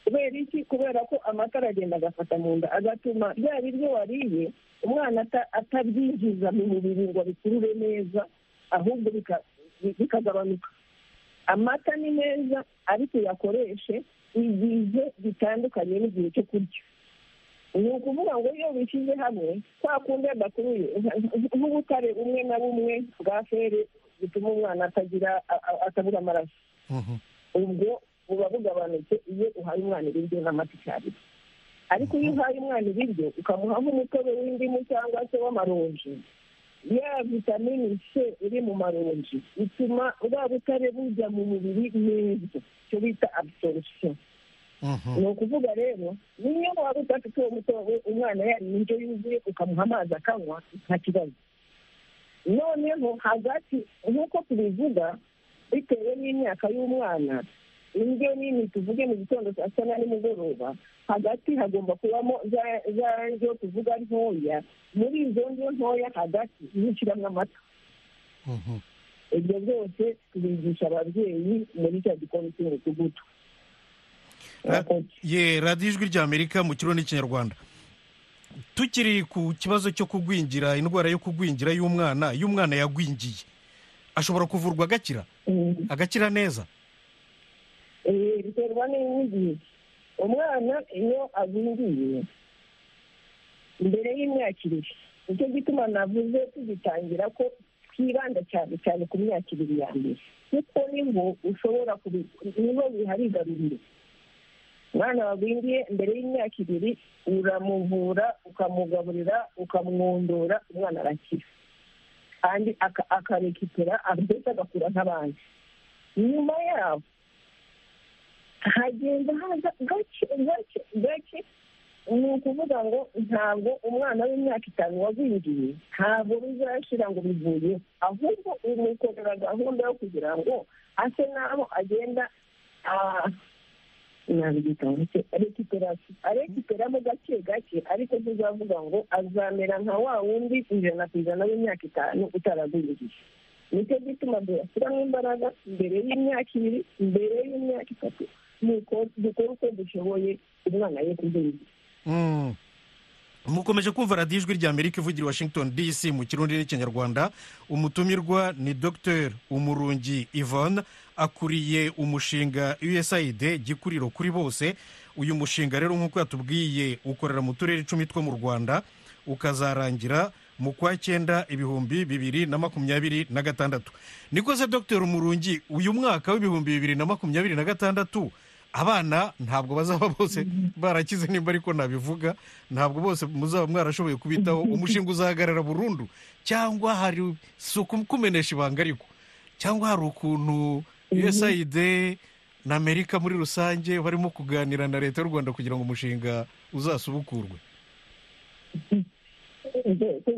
kubera iki kubera ko amata aragenda agafata mu nda agatuma bya biryo wariye umwana ata- atabyinjiza mu mubiri ngo abikurure neza ahubwo bika- bikagabanuka amata ni meza ariko uyakoreshe igihe bitandukanye n'igihe cyo kurya ni ukuvuga ngo iyo bishyize hamwe kwa kundi adakuruye nk'ubutare bumwe na bumwe bwa feri butuma umwana atagira a- a- atabura amaraso Mhm. ubwo buba bugabanutse iyo uhaye umwana ibiryo n'amata icyarimwe ariko iyo uhaye umwana ibiryo ukamuha nk'umutobe w'indimu cyangwa se w'amaronji ya vitamini c iri mu maronji ituma bwa butare bujya mu mubiri neza icyo bita absorption Mhm. ni ukuvuga rero niyo waba udafite uwo mutobe umwana yariye indyo yuzuye ukamuha amazi akanywa nta kibazo noneho hagati nk'uko tubivuga bitewe n'imyaka y'umwana indyo nini tuvuge mu gitondo saa sita na nimugoroba hagati hagomba kubamo za za ndyo tuvuga ntoya muri izo ndyo ntoya hagati nishyiramo amata Mhm. ibyo byose tubigisha ababyeyi muri cya gikoni cy'umudugudu Ra- Murakoze. ye radiyo ijwi rya amerika mu kirundi n'ikinyarwanda tukiri ku kibazo cyo kugwingira indwara yo kugwingira y'umwana iyo umwana yagwingiye ashobora kuvurwa agakira Mm. agakira neza Eh, biterwa n'igihe umwana iyo agwingiye mbere y'imyakirire nicyo gituma navuze tugitangira ko twibanda cyane cyane ku myakirire ya mbere kuko niho ushobora kubi- niho biharigarurira umwana wagwingiye mbere y'imyaka ibiri uramuvura ukamugaburira ukamwondora umwana arakira kandi aka- akarekipera ndetse agakura nk'abandi nyuma yaho hagenda haza gake gake gake ni ukuvuga ngo ntabwo umwana w'imyaka itanu wagwingiye ntabwo bizashira ngo bivuye ahubwo umukorera gahunda yo kugira ngo ase n'aho agenda ah, nabigita gake arekiperasi arekiperamo gake gake ariko tuzavuga ngo azamera nka wa wundi ijana ku ijana w'imyaka itanu utaragwingiye nicyo gituma duyashyiramo imbaraga mbere y'imyaka ibiri mbere y'imyaka itatu nuko dukora uko dushoboye umwana ye kugwingira Mm. mukomeje kumva radiyo ijwi rya amerika ivugira i washington dc mu kirundi n'ikinyarwanda umutumirwa ni dr umurungi yvonne akuriye umushinga usaid gikuriro kuri bose uyu mushinga rero nk'uko yatubwiye ukorera mu turere icumi two mu rwanda ukazarangira mu kwa cyenda ibihumbi bibiri na makumyabiri na gatandatu niko se dr umurungi uyu mwaka w'ibihumbi bibiri na makumyabiri na gatandatu abana ntabwo bazaba bose barakize nimba ariko nabivuga ntabwo bose muzaba mwarashoboye kubitaho umushinga uzahagarara burundu cyangwa hari si ukumenesha ibanga ariko cyangwa hari ukuntu usaid na amerika muri rusange barimo kuganira na leta y'u rwanda kugira ngo umushinga uzasubukurwe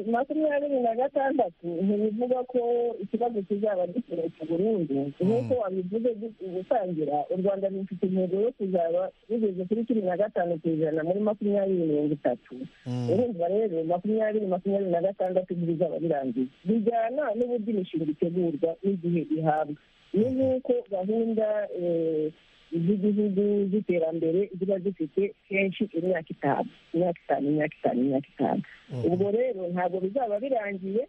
makumyabiri na gatandatu ntibivuga ko ikibazo kizaba gikoreshwa burundu nk'uko wabivuze gutangira u rwanda rufite intego yo kuzaba rugeze kuri cumi na gatanu ku ijana muri makumyabiri mirongo itatu urumva rero makumyabiri makumyabiri na gatandatu ntibizaba birangiye bijyana n'uburyo imishinga itegurwa n'igihe ihabwa ni nk'uko gahunda eh, z'igihugu z'iterambere ziba zifite kenshi imyaka itanu imyaka itanu imyaka itanu imyaka itanu ubwo rero ntabwo bizaba birangiye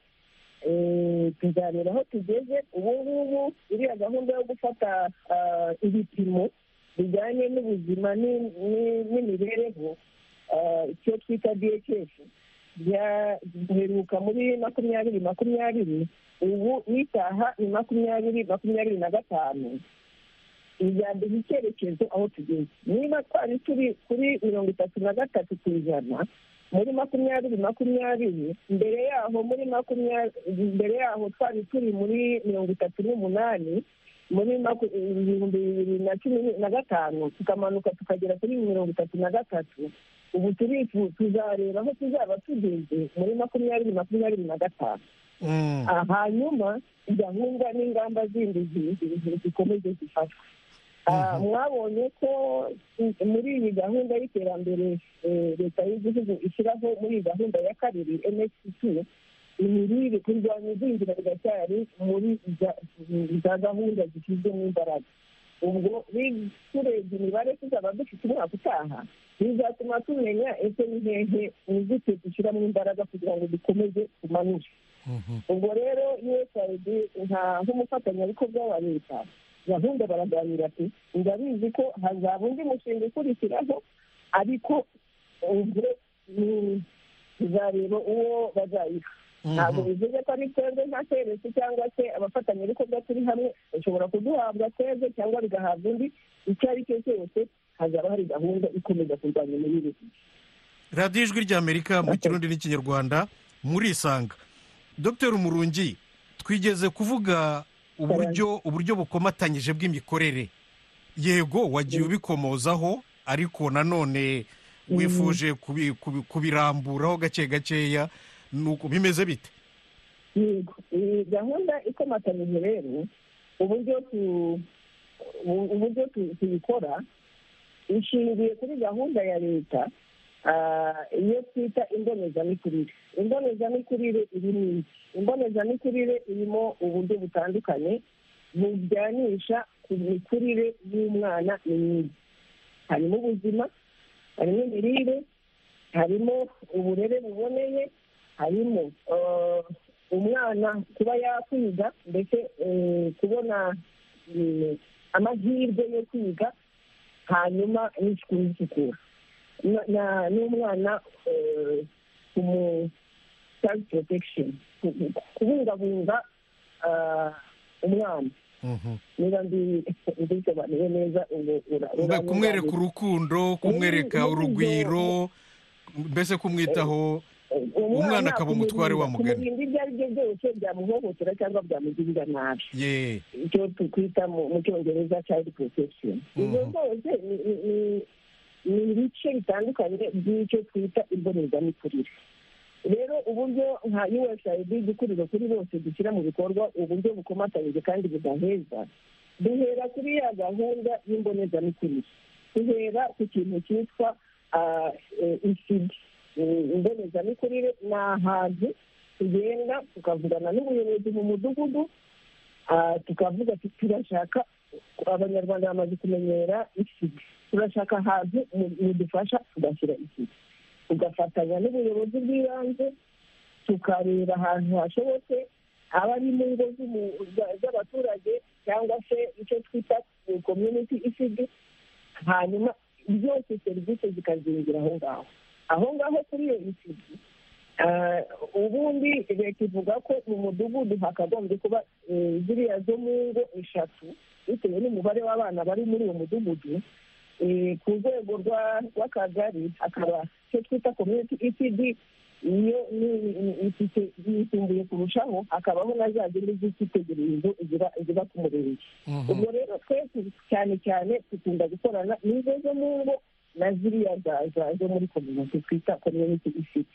eh, tuzamera aho tugeze ubu ngubu iriya gahunda yo gufata ah, ibipimo bijyanye n'ubuzima ni- ni- n'imibereho icyo twita dhs giheruka muri makumyabiri makumyabiri ubu n'isaha ni makumyabiri makumyabiri na gatanu ijyambere icyerekezo aho tugeze niba twari turi kuri mirongo itatu na gatatu ku ijana muri makumyabiri makumyabiri mbere yaho muri makumyabiri mbere yaho twari turi muri mirongo itatu n'umunani muri maku- ibihumbi bibiri na cumi na gatanu tukamanuka tukagera kuri mirongo itatu na gatatu ubu turifu tuzareba aho tuzaba tugeze muri makumyabiri makumyabiri na gatanu Mm. Ah, hanyuma gahunda n'ingamba zindi zi- zi- zi- zikomeze zifatwe Ah, mwabonye ko i- muri iyi gahunda y'iterambere eh, leta y'igihugu ishyiraho muri iyi gahunda ya kabiri nsc imirire kurwanya igwingira riracyari muri za- za gahunda zishyizwemo imbaraga ubwo ni- turebye imibare tuzaba dufite umwaka utaha bizatuma tumenya ese ni hehe inzitizi dushyiramo imbaraga kugira ngo dukomeze tumanure ubwo rero usaid nka nk'umufatanyabikorwa wa leta gahunda baraganira ati ndabizi ko hazaba undi mushinga ukurikiraho ariko ubwo ni- tuzareba uwo bazayiha ntabwo bivuze ko ari twebwe nka serivisi cyangwa se abafatanyabikorwa turi hamwe bashobora kuduhabwa twebwe cyangwa bigahabwa undi icyo ari cyo cyose hazaba hari gahunda ikomeza kurwanya imirire radiyo ijwi ry'amerika mu Okay. kirundi n'ikinyarwanda murisanga dr umurungi twigeze kuvuga uburyo uburyo bukomatanyije bw'imikorere yego wagiye ubikomozaho ariko nanone wifuje kubi- kubi- kubiramburaho gake gakeya nuko bimeze bite yego iyi gahunda ikomatanyije rero uburyo tu- ubu- uburyo tu- tuyikora ishingiye kuri gahunda ya leta ah, iyo twita imbonezamikurire imbonezamikurire irimo iki imbonezamikurire irimo uburyo butandukanye bujyanisha ku mikurire y'umwana ni myiza harimo ubuzima harimo imirire harimo uburere buboneye harimo eh, umwana kuba yakwiga ndetse eh, kubona eh, amahirwe yo kwiga hanyuma n'isuku n'isukura Na- na- n'umwana eh, kumu child protection ku- ku- kubungabunga ah, umwana Mhm. niba mbi- mbisobanuye neza ubu- ura- Mbe uranyunganira. kumwereka urukundo kumwereka Ubu- urugwiro mbese kumwitaho Umwana akaba umutware wa mugani. kumurinda ibyo ari byo byose byamuhohotera cyangwa byamugirira nabi ye icyo tukwita mu mu cyongereza child protection izo Mhm. zose ni- ni- ni- ni ibice bitandukanye by'icyo twita imbonezamikurire rero uburyo nka usaid igikuriro kuri bose dushyira mu bikorwa uburyo bukomatanyije kandi budaheza duhera kuri ya gahunda y'imbonezamikurire duhera ku kintu cyitwa ah, eh, isidi Eh, imbonezamikurire ni ahantu tugenda tukavugana n'ubuyobozi mu mudugudu Ah, tukavuga ati turashaka abanyarwanda bamaze kumenyera isiga turashaka ahantu mu- mudufasha tugashyira isiga tugafatanya n'ubuyobozi bw'ibanze tukareba ahantu hashobotse aba ari mu ngo z'umu- za- z'abaturage cyangwa se icyo twita community isigi hanyuma byose serivisi zikazingira aho ngaho aho ngaho kuri iyo isigi Ah, ubundi leta ivuga ko mu mudugudu hakagombye kuba eh, ziriya zo mu ngo eshatu bitewe n'umubare w'abana bari muri uwo mudugudu Eh, ku rwego rwa- rw'akagari hakaba icyo twita community ecd iyo ni- ni- ifite yisumbuye kurushaho hakabaho na za zindi z'icyitegererezo ziba- ziba ku murenge ubwo rero twese cyane cyane dukunda gukorana n'izo zo mu ngo na ziriya za- za- zo muri kominote twita community ecd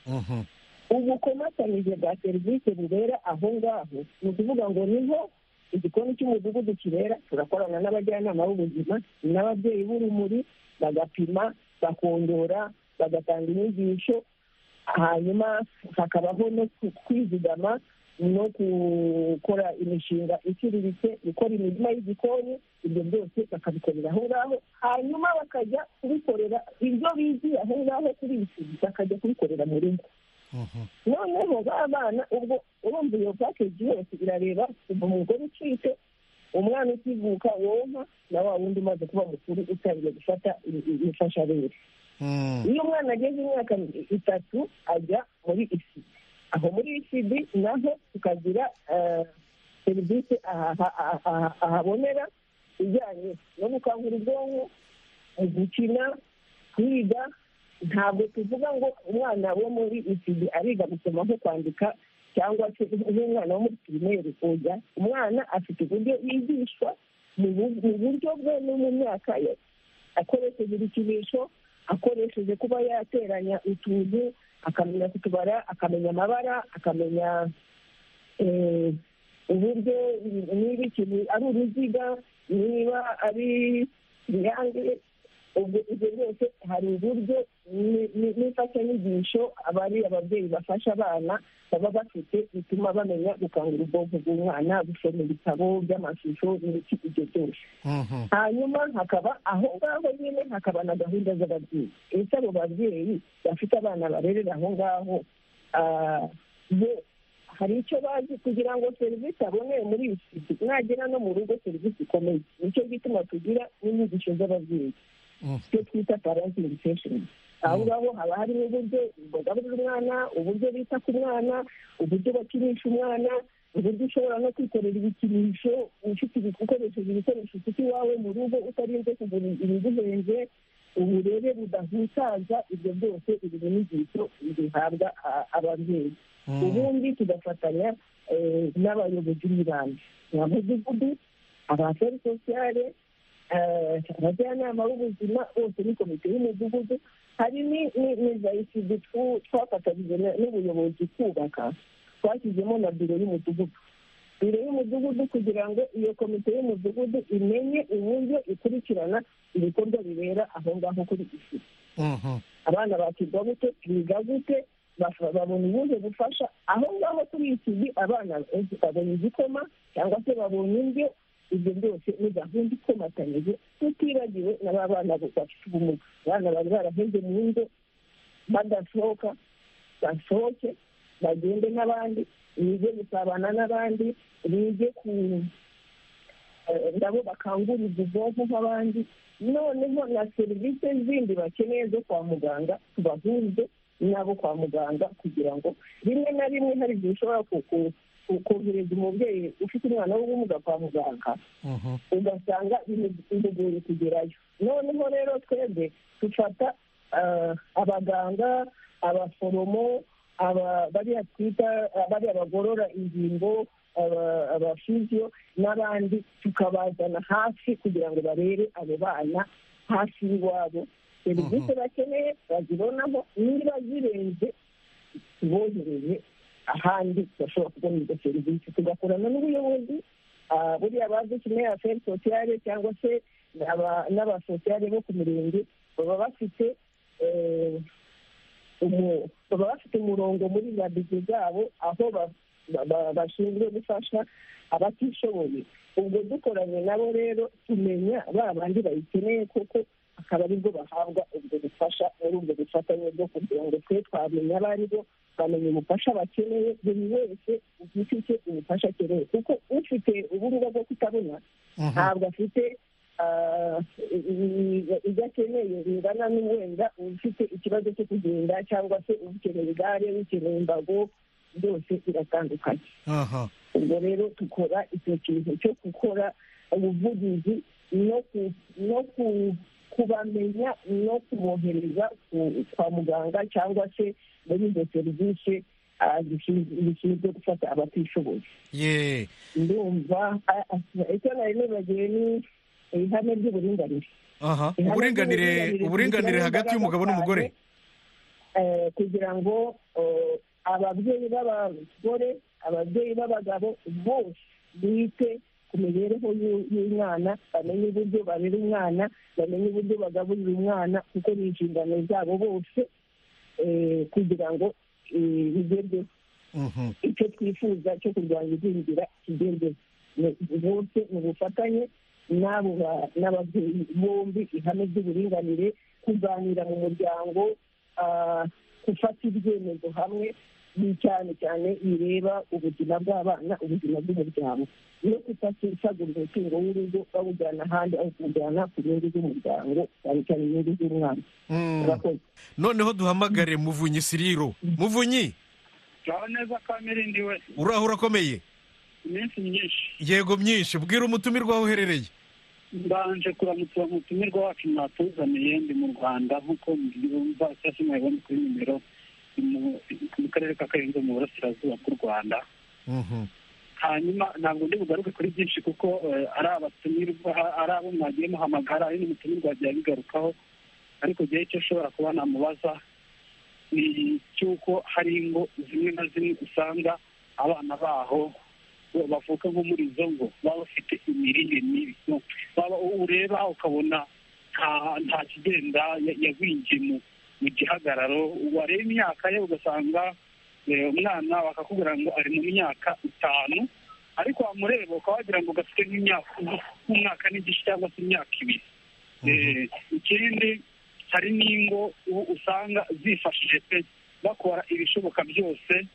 Mhm. ubukomatanyije bwa serivisi bubera aho ngaho ni ukuvuga ngo niho igikoni cy'umudugudu kibera turakorana n'abajyanama b'ubuzima n'ababyeyi b'urumuri bagapima bakongora bagatanga inyigisho hanyuma hakabaho no ku- kwizigama no gukora imishinga iciriritse gukora imirima y'igikoni ibyo byose bakabikorera aho ngaho hanyuma bakajya kubikorera ibyo bigiye aho ngaho kuri isi bakajya kubikorera mu rugo Mhm. noneho ba bana ubwo urumva iyo pakeji yose irareba kuva umugore ucitse umwana ukivuka wonka na wa wundi umaze kuba mukuru utangiye gufata imfashabere iyo umwana ageze imyaka itatu ajya muri isidi aho muri isidi naho tukagira eh, serivisi aha- aha- aha- aha- ahabonera ijyanye no gukangura ubwonko mu gukina kwiga ntabwo tuvuga ngo umwana wo muri isidi ariga gusoma nko kwandika cyangwa se nk'umwana wo muri pirimeri oya umwana afite uburyo yigishwa mu bu- mu buryo bwe no mu myaka ye akoresheje ibikinisho akoresheje kuba yateranya utuntu akamenya kutubara akamenya amabara akamenya eh, uburyo niba ikintu ari uruziga niba ari irange ubwo ibyo byose hari uburyo ni- ni- n'imfashanyigisho abari ababyeyi bafasha abana baba bafite bituma bamenya gukangura ubwonko bw'umwana gusoma ibitabo by'amashusho n'ibiki ibyo byose Mhm. hanyuma hakaba aho ngaho nyine hakaba na gahunda z'ababyeyi ese abo babyeyi bafite abana barerera aho ngaho ah, bo hari icyo bazi kugira ngo serivisi aboneye muri iyi siti mwagera no mu rugo serivisi ikomeye nicyo gituma tugira n'inyigisho z'ababyeyi Mhm. icyo twita parenting sessions aho ngaho haba harimo uburyo bagaburira umwana uburyo bita ku mwana uburyo bakinisha umwana uburyo ushobora no kwikorera ibikinisho ufite ibi- ukoresheje ibikoresho ufite iwawe mu rugo utarinze kugura ibiguhenze uburere budahutaza ibyo byose ibi ni inyigisho zihabwa a- ababyeyi Mm. ubundi tugafatanya eh, n'abayobozi b'ibanze ba mudugudu abaferi sosiyale eh, abajyanama b'ubuzima bose ni komite y'umudugudu hari ni- ni ni za isidi twu- twafatanyije na- n'ubuyobozi kubaka twashyizemo na biro y'umudugudu biro y'umudugudu kugira ngo iyo komite y'umudugudu imenye uburyo ikurikirana ibikorwa bibera aho ngaho kuri isidi Mhm. abana bakirwa gute biga gute bafa- babona ubuhe bufasha aho ngaho kuri iki gihe abana benshi babona igikoma cyangwa se babona indyo ibyo byose ni gahunda ikomatanyije tutibagiwe na ba bana bo bafite ubumuga abana bari baraheze mu ngo badasohoka basohoke bagende n'abandi bige gusabana n'abandi bige ku eh, nabo bakangurira ubwonko nk'abandi noneho na serivisi zindi bakeneye zo kwa muganga tubahurize n'abo kwa muganga kugira ngo rimwe na rimwe hari igihe ushobora ku- ku- ku- kohereza umubyeyi ufite umwana w'ubumuga kwa muganga Mhm. ugasanga bimugoye kugerayo noneho rero twebwe dufata ah, abaganga abaforomo aba- bariya twita bariya bagorora ingingo aba- abafiziyo n'abandi tukabazana hafi kugira ngo barebe abo bana hafi y'iwabo serivisi bakeneye bazibonaho niba zirenze bohereye ahandi bashobora kubona izo serivisi tugakorana n'ubuyobozi ah, buriya bazi kimwe aferi sosiyale cyangwa se aba- n'abasosiyale bo ku mirenge baba bafite eh, umu- baba bafite umurongo muri rabizi zabo aho ba- ba- ba- bashinzwe gufasha abatishoboye ubwo dukoranye nabo rero tumenya ba bandi bayikeneye kuko akaba aribwo bahabwa ubwo bufasha muri ubwo bufatanye bwo kugira ngo twe twamenya abo ari bo bamenya ubufasha bakeneye buri wese ufite icyo ubufasha akeneye kuko ufite ubumuga bwo kutabona ntabwo afite ah, i- i- ibyo akeneye bingana n'uwenda ufite ikibazo cyo kugenda cyangwa se ukeneye igare ukeneye imbago byose biratandukanye Aha. ubwo rero dukora icyo kintu cyo gukora ubuvugizi no ku- no ku- kubamenya no kubohereza ku- kwa muganga cyangwa se muri izo serivisi ah, zishinzwe zishinzwe gufata abatishoboye ye ndumva ah, ah, icyo nari nibagiwe ni ihame ry'uburinganire aha Ihame uburinganire ry'uburinganire uburinganire rishyiraho hagati imbaraga y'umugabo n'umugore cyane, eh, kugira ngo eh, ababyeyi b'abagore ababyeyi b'abagabo bose bite ku mibereho y'u- y'umwana bamenye uburyo barera umwana bamenye uburyo bagaburira umwana kuko ni inshingano zabo bose eh, kugira ngo eh, bigerweho Mhm. icyo twifuza cyo kurwanya igwingira kigendera bose mu bufatanye n'abo ba- n'ababyeyi bombi ihame ry'uburinganire kuganira mu muryango ah, gufata ibyemezo hamwe ni cyane cyane ireba ubuzima bw'abana ubuzima bw'umuryango iyo tutasagurira umutungo w'urugo bawujyana ahandi aho kuwujyana ku nyungu z'umuryango cyane cyane inyungu z'umwana murakoze noneho duhamagare muvunyi siriro muvunyi turaho neza ko mirindiwe uraho urakomeye iminsi myinshi yego myinshi bwira umutumirwa aho uherereye mbanje kuramutsa umutumirwa wacu mwatuzaniye ndi mu rwanda nk'uko mbyumva cyangwa mwabibona kuri nimero ni mu- mu karere ka karenzo mu burasirazuba bw'u rwanda Mhm. hanyuma ntabwo ndi bugaruke kuri byinshi kuko eh, ari abatumirwa ari abo mwagiye muhamagara ari n'umutumirwa wagiye abigarukaho ariko igihe icyo ushobora kuba namubaza ni icy'uko hari ingo zimwe na zimwe usanga abana baho bo bavuka nko muri izo ngo baba bafite imirire mibi baba ureba ukabona nta nta kigenda ya- yagwingiye mu mu gihagararo wareba imyaka ye ugasanga eh, umwana bakakubwira ngo ari mu myaka itanu ariko wamureba ukaba wagira ngo gafite nk'imyaka nk'umwaka n'igice cyangwa se imyaka ibiri Eh, ikindi hari n'ingo u- usanga zifashije pe bakora ibishoboka byose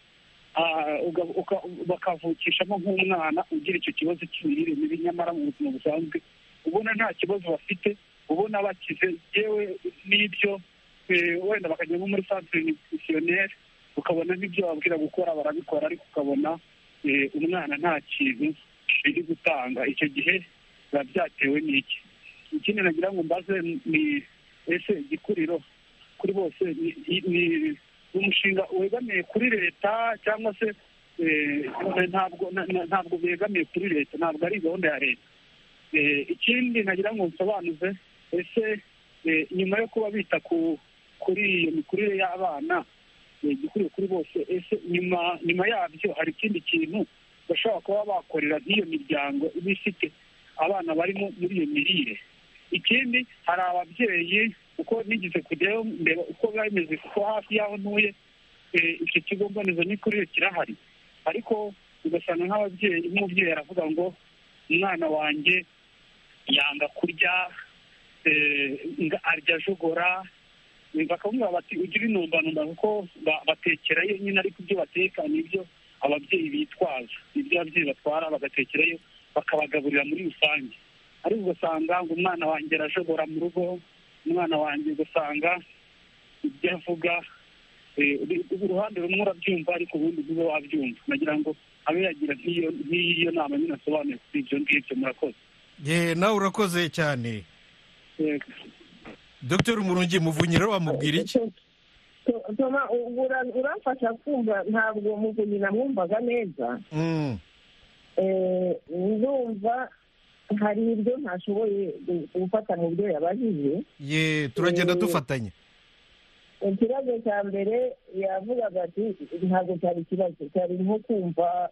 ah, uga- uka- bakavukishamo nk'umwana ugira icyo kibazo cy'imirire mibi nyamara mu buzima busanzwe ubona nta kibazo bafite ubona bakize yewe n'ibyo eh, wenda bakajya nko muri centre nutritionnelle ukabona n'ibyo bababwira gukora barabikora ariko ukabona eh, umwana nta kintu biri gutanga icyo gihe biba byatewe n'iki ikindi nagira ngo mbaze ni ese igikuriro kuri bose ni- ni- ni umushinga wegamiye kuri leta cyangwa se eh, ntabwo na- na- ntabwo begamiye kuri leta ntabwo ari gahunda ya leta Eh, ikindi nagira ngo nsobanuze ese eh, nyuma yo kuba bita ku kuri iyo mikurire y'abana eh, igikwiriye kuri bose ese nyuma nyuma yabyo hari ikindi kintu bashobora kuba bakorera nk'iyo miryango iba ifite abana barimo muri iyo mirire ikindi hari ababyeyi uko nigeze kujyayo ndeba uko biba bimeze kuko hafi y'aho ntuye eh, icyo kigo mbonezamikurire kirahari ariko ugasanga nk'ababyeyi nk'umubyeyi aravuga ngo umwana wanjye yanga kurya eh, nga- arya ajogora Eh, bakamubwira bati ugire intumbanombano kuko ba- batekera ye nyine ariko ibyo bateka ni ibyo ababyeyi bitwaza ibyo ababyeyi batwara bagatekerayo bakabagaburira muri rusange ariko ugasanga ngo umwana wanjye arajogora mu rugo umwana wanjye ugasanga ibyo avuga eh, uri- uruhande rumwe urabyumva ariko urundi ntube wabyumva nagira ngo abe yagira nk'iyo nk'iyo nama nyine asobanuye kuri ibyo ngibyo murakoze Ye, nawe urakoze cyane Yego. dr murungi muvunyi rero wamubwira iki toma uramfasha kumva ntabwo muvunyi namwumvaga neza Mm, Eh, ndumva hari ibyo ntashoboye gu- gufata mu byo yabajije ye turagenda Eh, dufatanya ikibazo cya mbere yavugaga ati ntabwo cyari ikibazo cyari nko kumva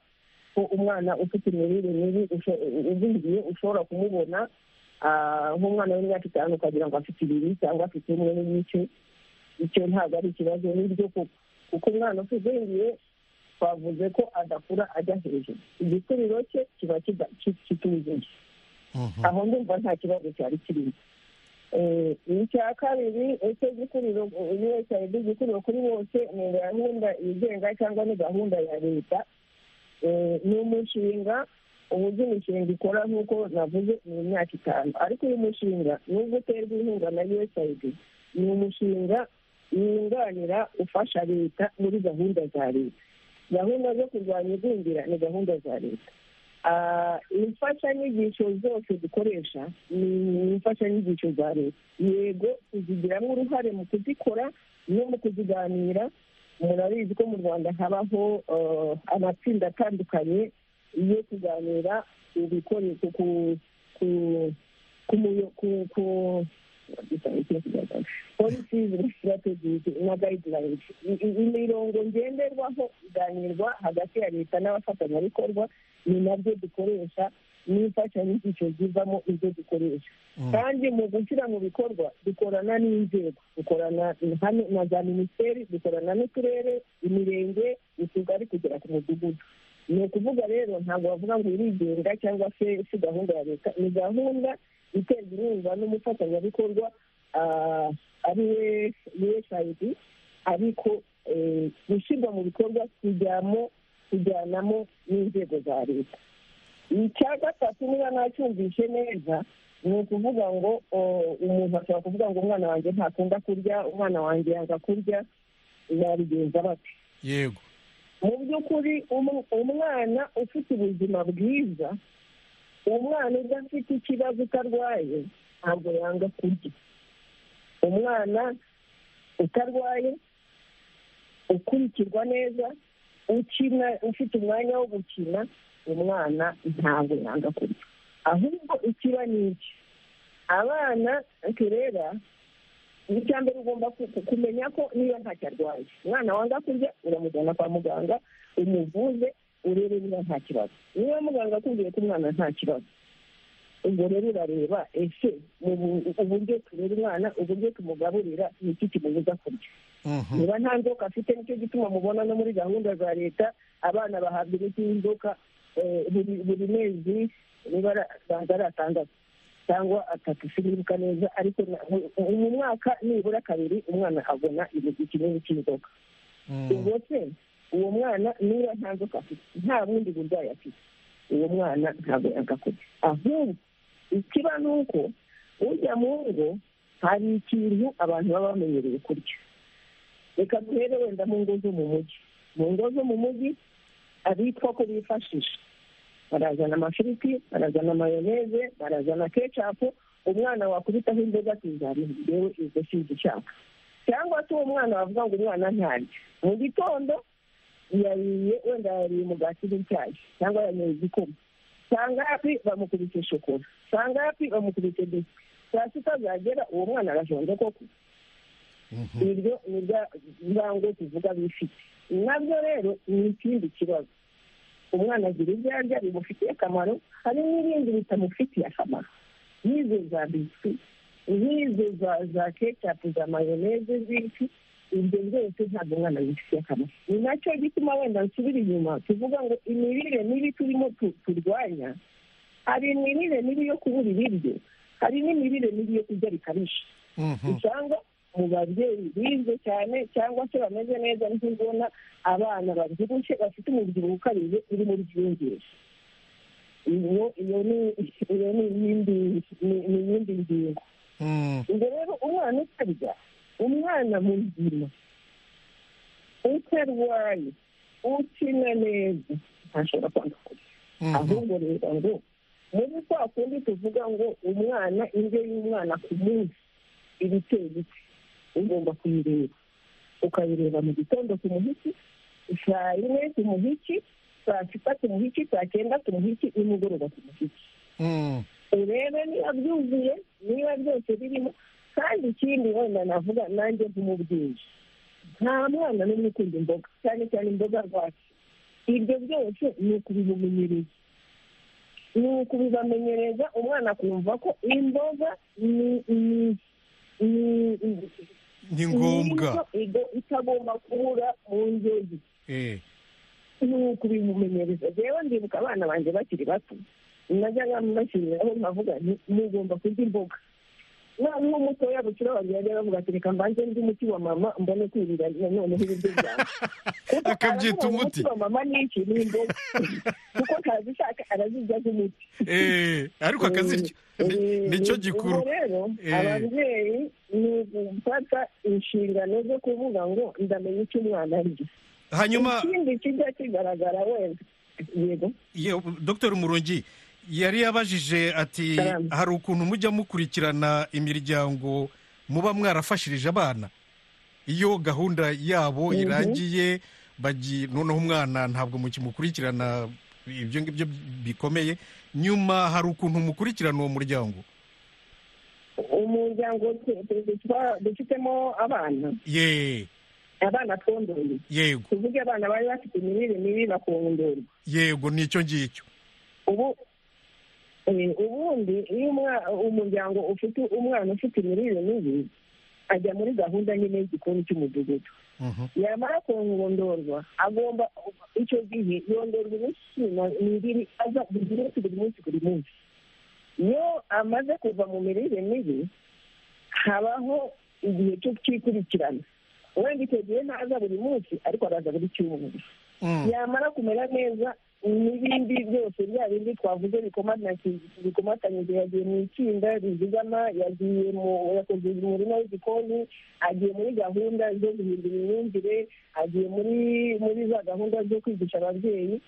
ko umwana ufite imirire mibi usho- ugwiriye ushobora kumubona ah, nk'umwana w'imyaka itanu ukagira ngo afite ibiri cyangwa afite umwe n'igice icyo ntabwo ari ikibazo n'ibyo koko kuko umwana utugwiriye twavuze ko adakura ajya hejuru igikuriro cye kiba kida- ki- kituzuye Mhm. aho ndumva nta kibazo cyari kirimo Eh, icya kabiri ese igikuriro usaid igikuriro kuri bose ni gahunda yigenga cyangwa ni gahunda ya leta Eh, ni umushinga uburyo imishinga ikora nk'uko navuze ni imyaka itanu ariko uyu mushinga nubwo uterwa inkunga na usaid ni umushinga wunganira ufasha leta muri gahunda za leta gahunda zo kurwanya igwingira ni gahunda za leta Ah, imfashanyigisho zose dukoresha ni imfashanyigisho za leta yego tuzigiramo uruhare mu kuzikora no mu kuziganira murabizi ko mu rwanda habaho eh, amatsinda atandukanye yo kuganira ku bikoresho ku ku ku muyo- ku ku policies na strategies na guidelines I- i- imirongo ngenderwaho iganirwa hagati ya leta n'abafatanyabikorwa ni nabyo dukoresha n'imfashanyigisho zivamo ibyo dukoresha kandi mu gushyira mu bikorwa dukorana n'inzego dukorana hano na za minisiteri dukorana n'uturere imirenge utugari kugera ku mudugudu ni ukuvuga rero ntabwo bavuga ngo irigenga cyangwa se si gahunda ya leta ni gahunda iterwa inkunga n'umufatanyabikorwa ah, ari we usaid ariko eh, gushyirwa mu bikorwa kujyamo kujyanamo n'inzego za leta icya gatatu niba nacyumvishe neza ni ukuvuga ngo o, umuntu ashobora kuvuga ngo umwana wanjye ntakunda kurya umwana wanjye yanga kurya babigenza bate yego mu by'ukuri umu- umwana ufite ubuzima bwiza umwana udafite ikibazo utarwaye ntabwo yanga kurya umwana utarwaye ukurikirwa neza ukina ufite umwanya wo gukina umwana ntabwo yanga kurya ahubwo ikiba ni iki abana rero icya mbere ugomba ku- kumenya ko niba ntacyo arwaye umwana wanga kurya uramujyana kwa muganga umuvuze urebe niba nta kibazo niba muganga akubwiye ko umwana nta kibazo ubwo rero urareba ese mu bu- uburyo turera umwana uburyo tumugaburira ni iki kimubuza kurya Mhm. niba nta nzoka afite nicyo gituma mubona no muri gahunda za leta abana bahabwa imiti y'inzoka eh, buri buri mezi nibara ari atandatu cyangwa atatu sinibuka neza ariko na- mu- mu mwaka nibura kabiri umwana abona igihe kinini cy'inzoka Mm. ubwo se uwo mwana niba nta nzoka afite nta bundi burwayi afite uwo mwana ntabwo yagakora ahubwo ikiba ni uko ujya mu ngo hari ikintu abantu baba bamenyereye kurya reka duhere wenda mu ngo zo mu mujyi mu ngo zo mu mujyi abitwa ko bifashisha barazana amafiriti barazana mayoneze barazana kecapu umwana wakubitaho inzoga akizamura yewe izo sinzi ishaka cyangwa se uwo mwana wavuga ngo umwana ntarya mu gitondo yariye wenda yariye umugati n'icyayi cyangwa yanyoye igikoma saa ngapi bamukubise shokora saa ngapi bamukubise biswi saa sita zagera uwo mwana arashonje koko Mhm. niryo ni rya ngo tuvuga bifite nabyo rero ni ikindi kibazo umwana agira ibyo arya bimufitiye akamaro hari n'ibindi bitamufitiye akamaro nk'izo za biswi nk'izo za za kecapu za mayoneze z'iki ibyo byose ntabwo umwana bifitiye akamaro ni nacyo gituma wenda nsubira inyuma tuvuga ngo imirire mibi turimo tu- turwanya hari imirire mibi yo kubura ibiryo hari n'imirire mibi yo kurya bikabije Mhm. usanga mu babyeyi bizwe cyane cyangwa se bameze neza nk'ubona abana babyibushye bafite umubyibuho ukabije uri muri byiyongere iyo iyo ni iyo ni iyindi ni- ni iyindi ngingo Mm. ubwo rero umwana utarya umwana muzima utarwaye ukina neza ntashobora kwanga kurya Mhm. ahubwo rero ngo muri kwa kundi tuvuga ngo umwana indyo y'umwana ku munsi iba iteye iki ugomba kuyireba ukayireba mu gitondo ku muhiki saa yine ku muhiki saa sita ku muhiki saa cyenda ku muhiki nimugoroba ku muhiki Mm. urebe niba byuzuye niba byose birimo kandi ikindi wenda navuga nanjye nk'umubyeyi nta mwana n'umwe ukunda imboga cyane cyane imboga rwatsi ibyo byose ni ukubimumenyereza ni ukubibamenyereza umwana akumva ko imboga ni ni- ni- ni ni ngombwa indyo igo- itagomba kubura mu ndyo ye Eh. nuko ubimumenyereza rero ndibuka abana banjye bakiri bato najyaga mbashyiriraho nkavuga nti mugomba kurya imboga noneho mutoya bukira wanjye yajya avuga ati reka mbanze ndi umuti wa mama mbone kwirira noneho ibiryo byanjye Kuko Akabyita aravuga ngo umuti. wa mama ni iki ni imboga kuko arazishaka arazirya nk'umuti Eh, ariko akazirya Ni- nicyo gikuru ubwo rero Eh. ababyeyi ni ugufata inshingano zo kuvuga ngo ndamenya icyo umwana arya hanyuma ikindi kijya kigaragara wenda yego ye- dr murongi yari yabajije ati Salamu. hari ukuntu mujya mukurikirana imiryango muba mwarafashirije abana iyo gahunda yabo Mhm. irangiye bagi noneho umwana ntabwo mukimukurikirana ibyo ngibyo bikomeye nyuma hari ukuntu mukurikirana uwo muryango umuryango twe- twe- twe- twa- dufitemo abana ye abana twondoye yego tuvuge abana bari bafite imirire mibi bakondorwa yego nicyo ngicyo ubu eh, ubundi iyo umwa- umuryango ufite umwana ufite imirire mibi ajya muri gahunda nyine y'igikoni cy'umudugudu Mhm. yamara kongondorwa agomba icyo gihe yondorwa imikino mibiri aza buri munsi buri munsi buri munsi iyo amaze kuva mu mirire mibi habaho igihe cyo kwikurikirana wenda icyo gihe ntaza buri munsi ariko araza buri cyumweru yamara kumera neza n'ibindi byose bya bindi twavuze bikomatanyije yagiye mu itsinda rizigama yagiye mu yakoze umurima w'igikoni agiye muri gahunda zo guhindura imyumvire agiye muri muri za gahunda zo kwigisha ababyeyi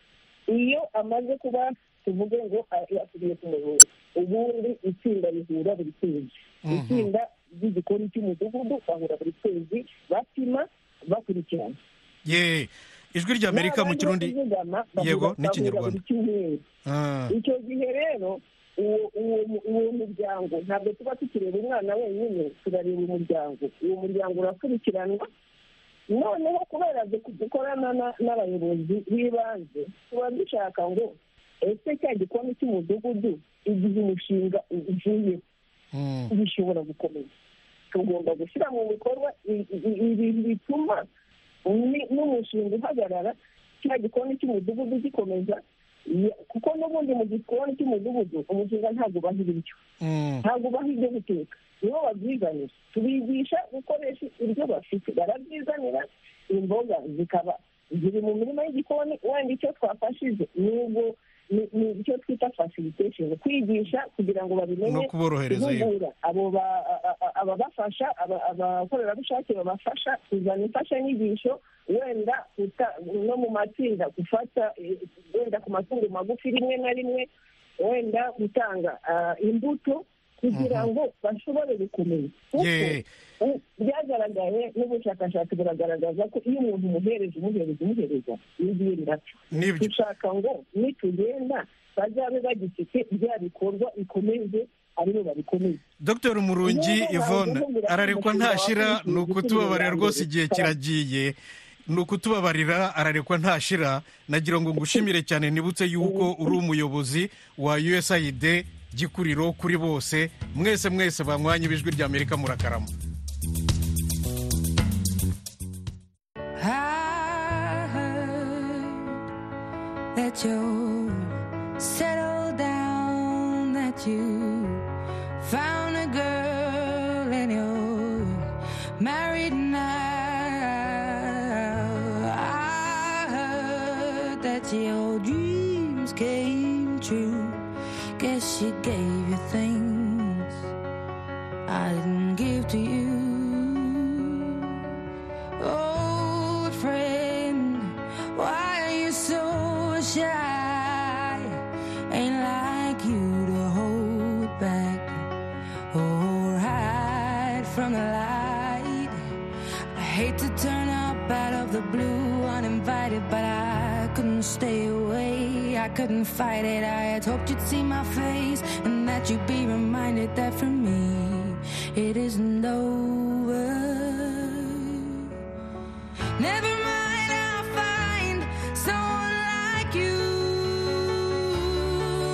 iyo amaze kuba tuvuge ngo yasubiye ku murongo ubundi itsinda rihura buri kwezi itsinda ry'igikoni cy'umudugudu bahura buri kwezi bapima bakurikirana ye ijwi rya amerika mu kirundi yego n'ikinyarwanda icyo gihe rero uwo muryango ntabwo tuba tukireba umwana wenyine turareba umuryango uwo muryango urakurikiranwa noneho kubera gukorana n'abayobozi b'ibanze tuba dushaka ngo ese cya gikoni cy'umudugudu igihe umushinga ugiye bishobora gukomeza tugomba gushyira mu bikorwa ibintu bituma n'umushinga uhagarara cya gikoni cy'umudugudu gikomeza kuko n'ubundi mu gikoni cy'umudugudu umushinga ntabwo ubaha ibiryo ntabwo ubaha ibyo guteka nibo babyizanira tubigisha gukoresha ibyo bafite barabyizanira imboga zikaba ziri mu mirima y'igikoni wenda icyo twafashije n'ubwo ni icyo twita fasilitesheni kwigisha kugira ngo babimenye no kuborohereza guhugura abo ababafasha abakorerabushake babafasha kuzana imfashanyigisho wenda no mu matsinda gufata wenda ku matungo magufi rimwe na rimwe wenda gutanga imbuto kugira ngo bashobore gukomeza kuko byagaragaye n'ubushakashatsi buragaragaza ko iyo umuntu umuhereza umuhereza umuhereza n'ibindi dushaka ngo nitugenda bazabe bagifite bya bikorwa bikomeze aribo babikomeza dr murungi yvonne ararekwa ntashira ni ukutubabarira rwose igihe kiragiye ni ukutubabarira ararekwa ntashira nagira ngo ngushimire cyane nibutse yuko uri umuyobozi wa usaid gikuriro kuri bose mwese mwese banywanye ibijwi rya amerika murakarama Guess she gave you things I didn't give to you. Oh, friend, why are you so shy? Ain't like you to hold back or hide from the light. I hate to turn up out of the blue uninvited, but I couldn't stay away. I couldn't fight it. I had hoped you'd see my face and that you'd be reminded that for me it isn't over. Never mind, I'll find someone like you.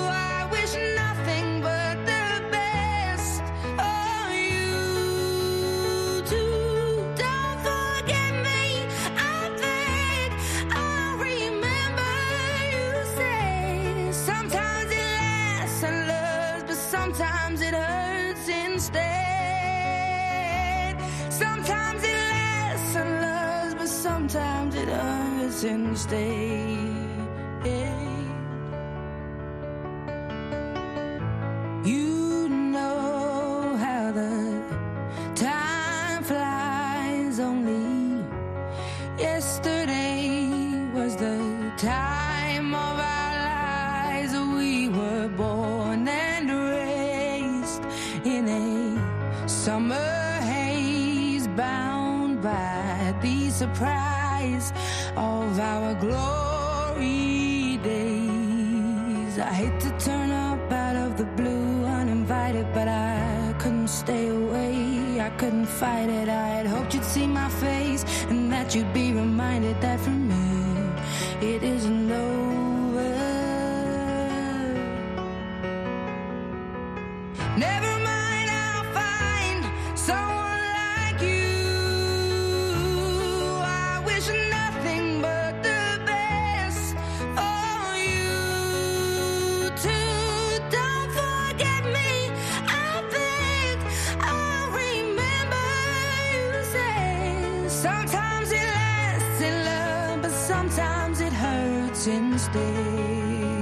I wish nothing but the best of you too. Don't forget me. I think I'll remember you say sometimes it lasts and loves, but sometimes it hurts instead. Sometimes it lasts and loves, but sometimes it hurts instead. You know how the time flies only. Yesterday was the time of our lives. We were born and raised in a summer haze, bound by the surprise of our glory days. I hate to turn up out of the blue uninvited, but I couldn't stay away. I couldn't fight it. I had hoped you'd see my face and that you'd be reminded that for me it isn't over. Never mind, I'll find someone like you. I wish nothing but the best for you too. Don't forget me. I think I'll remember you say sometimes.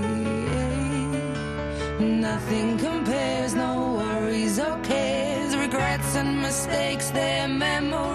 stay. Nothing compares, no worries or cares, regrets and mistakes, their memories.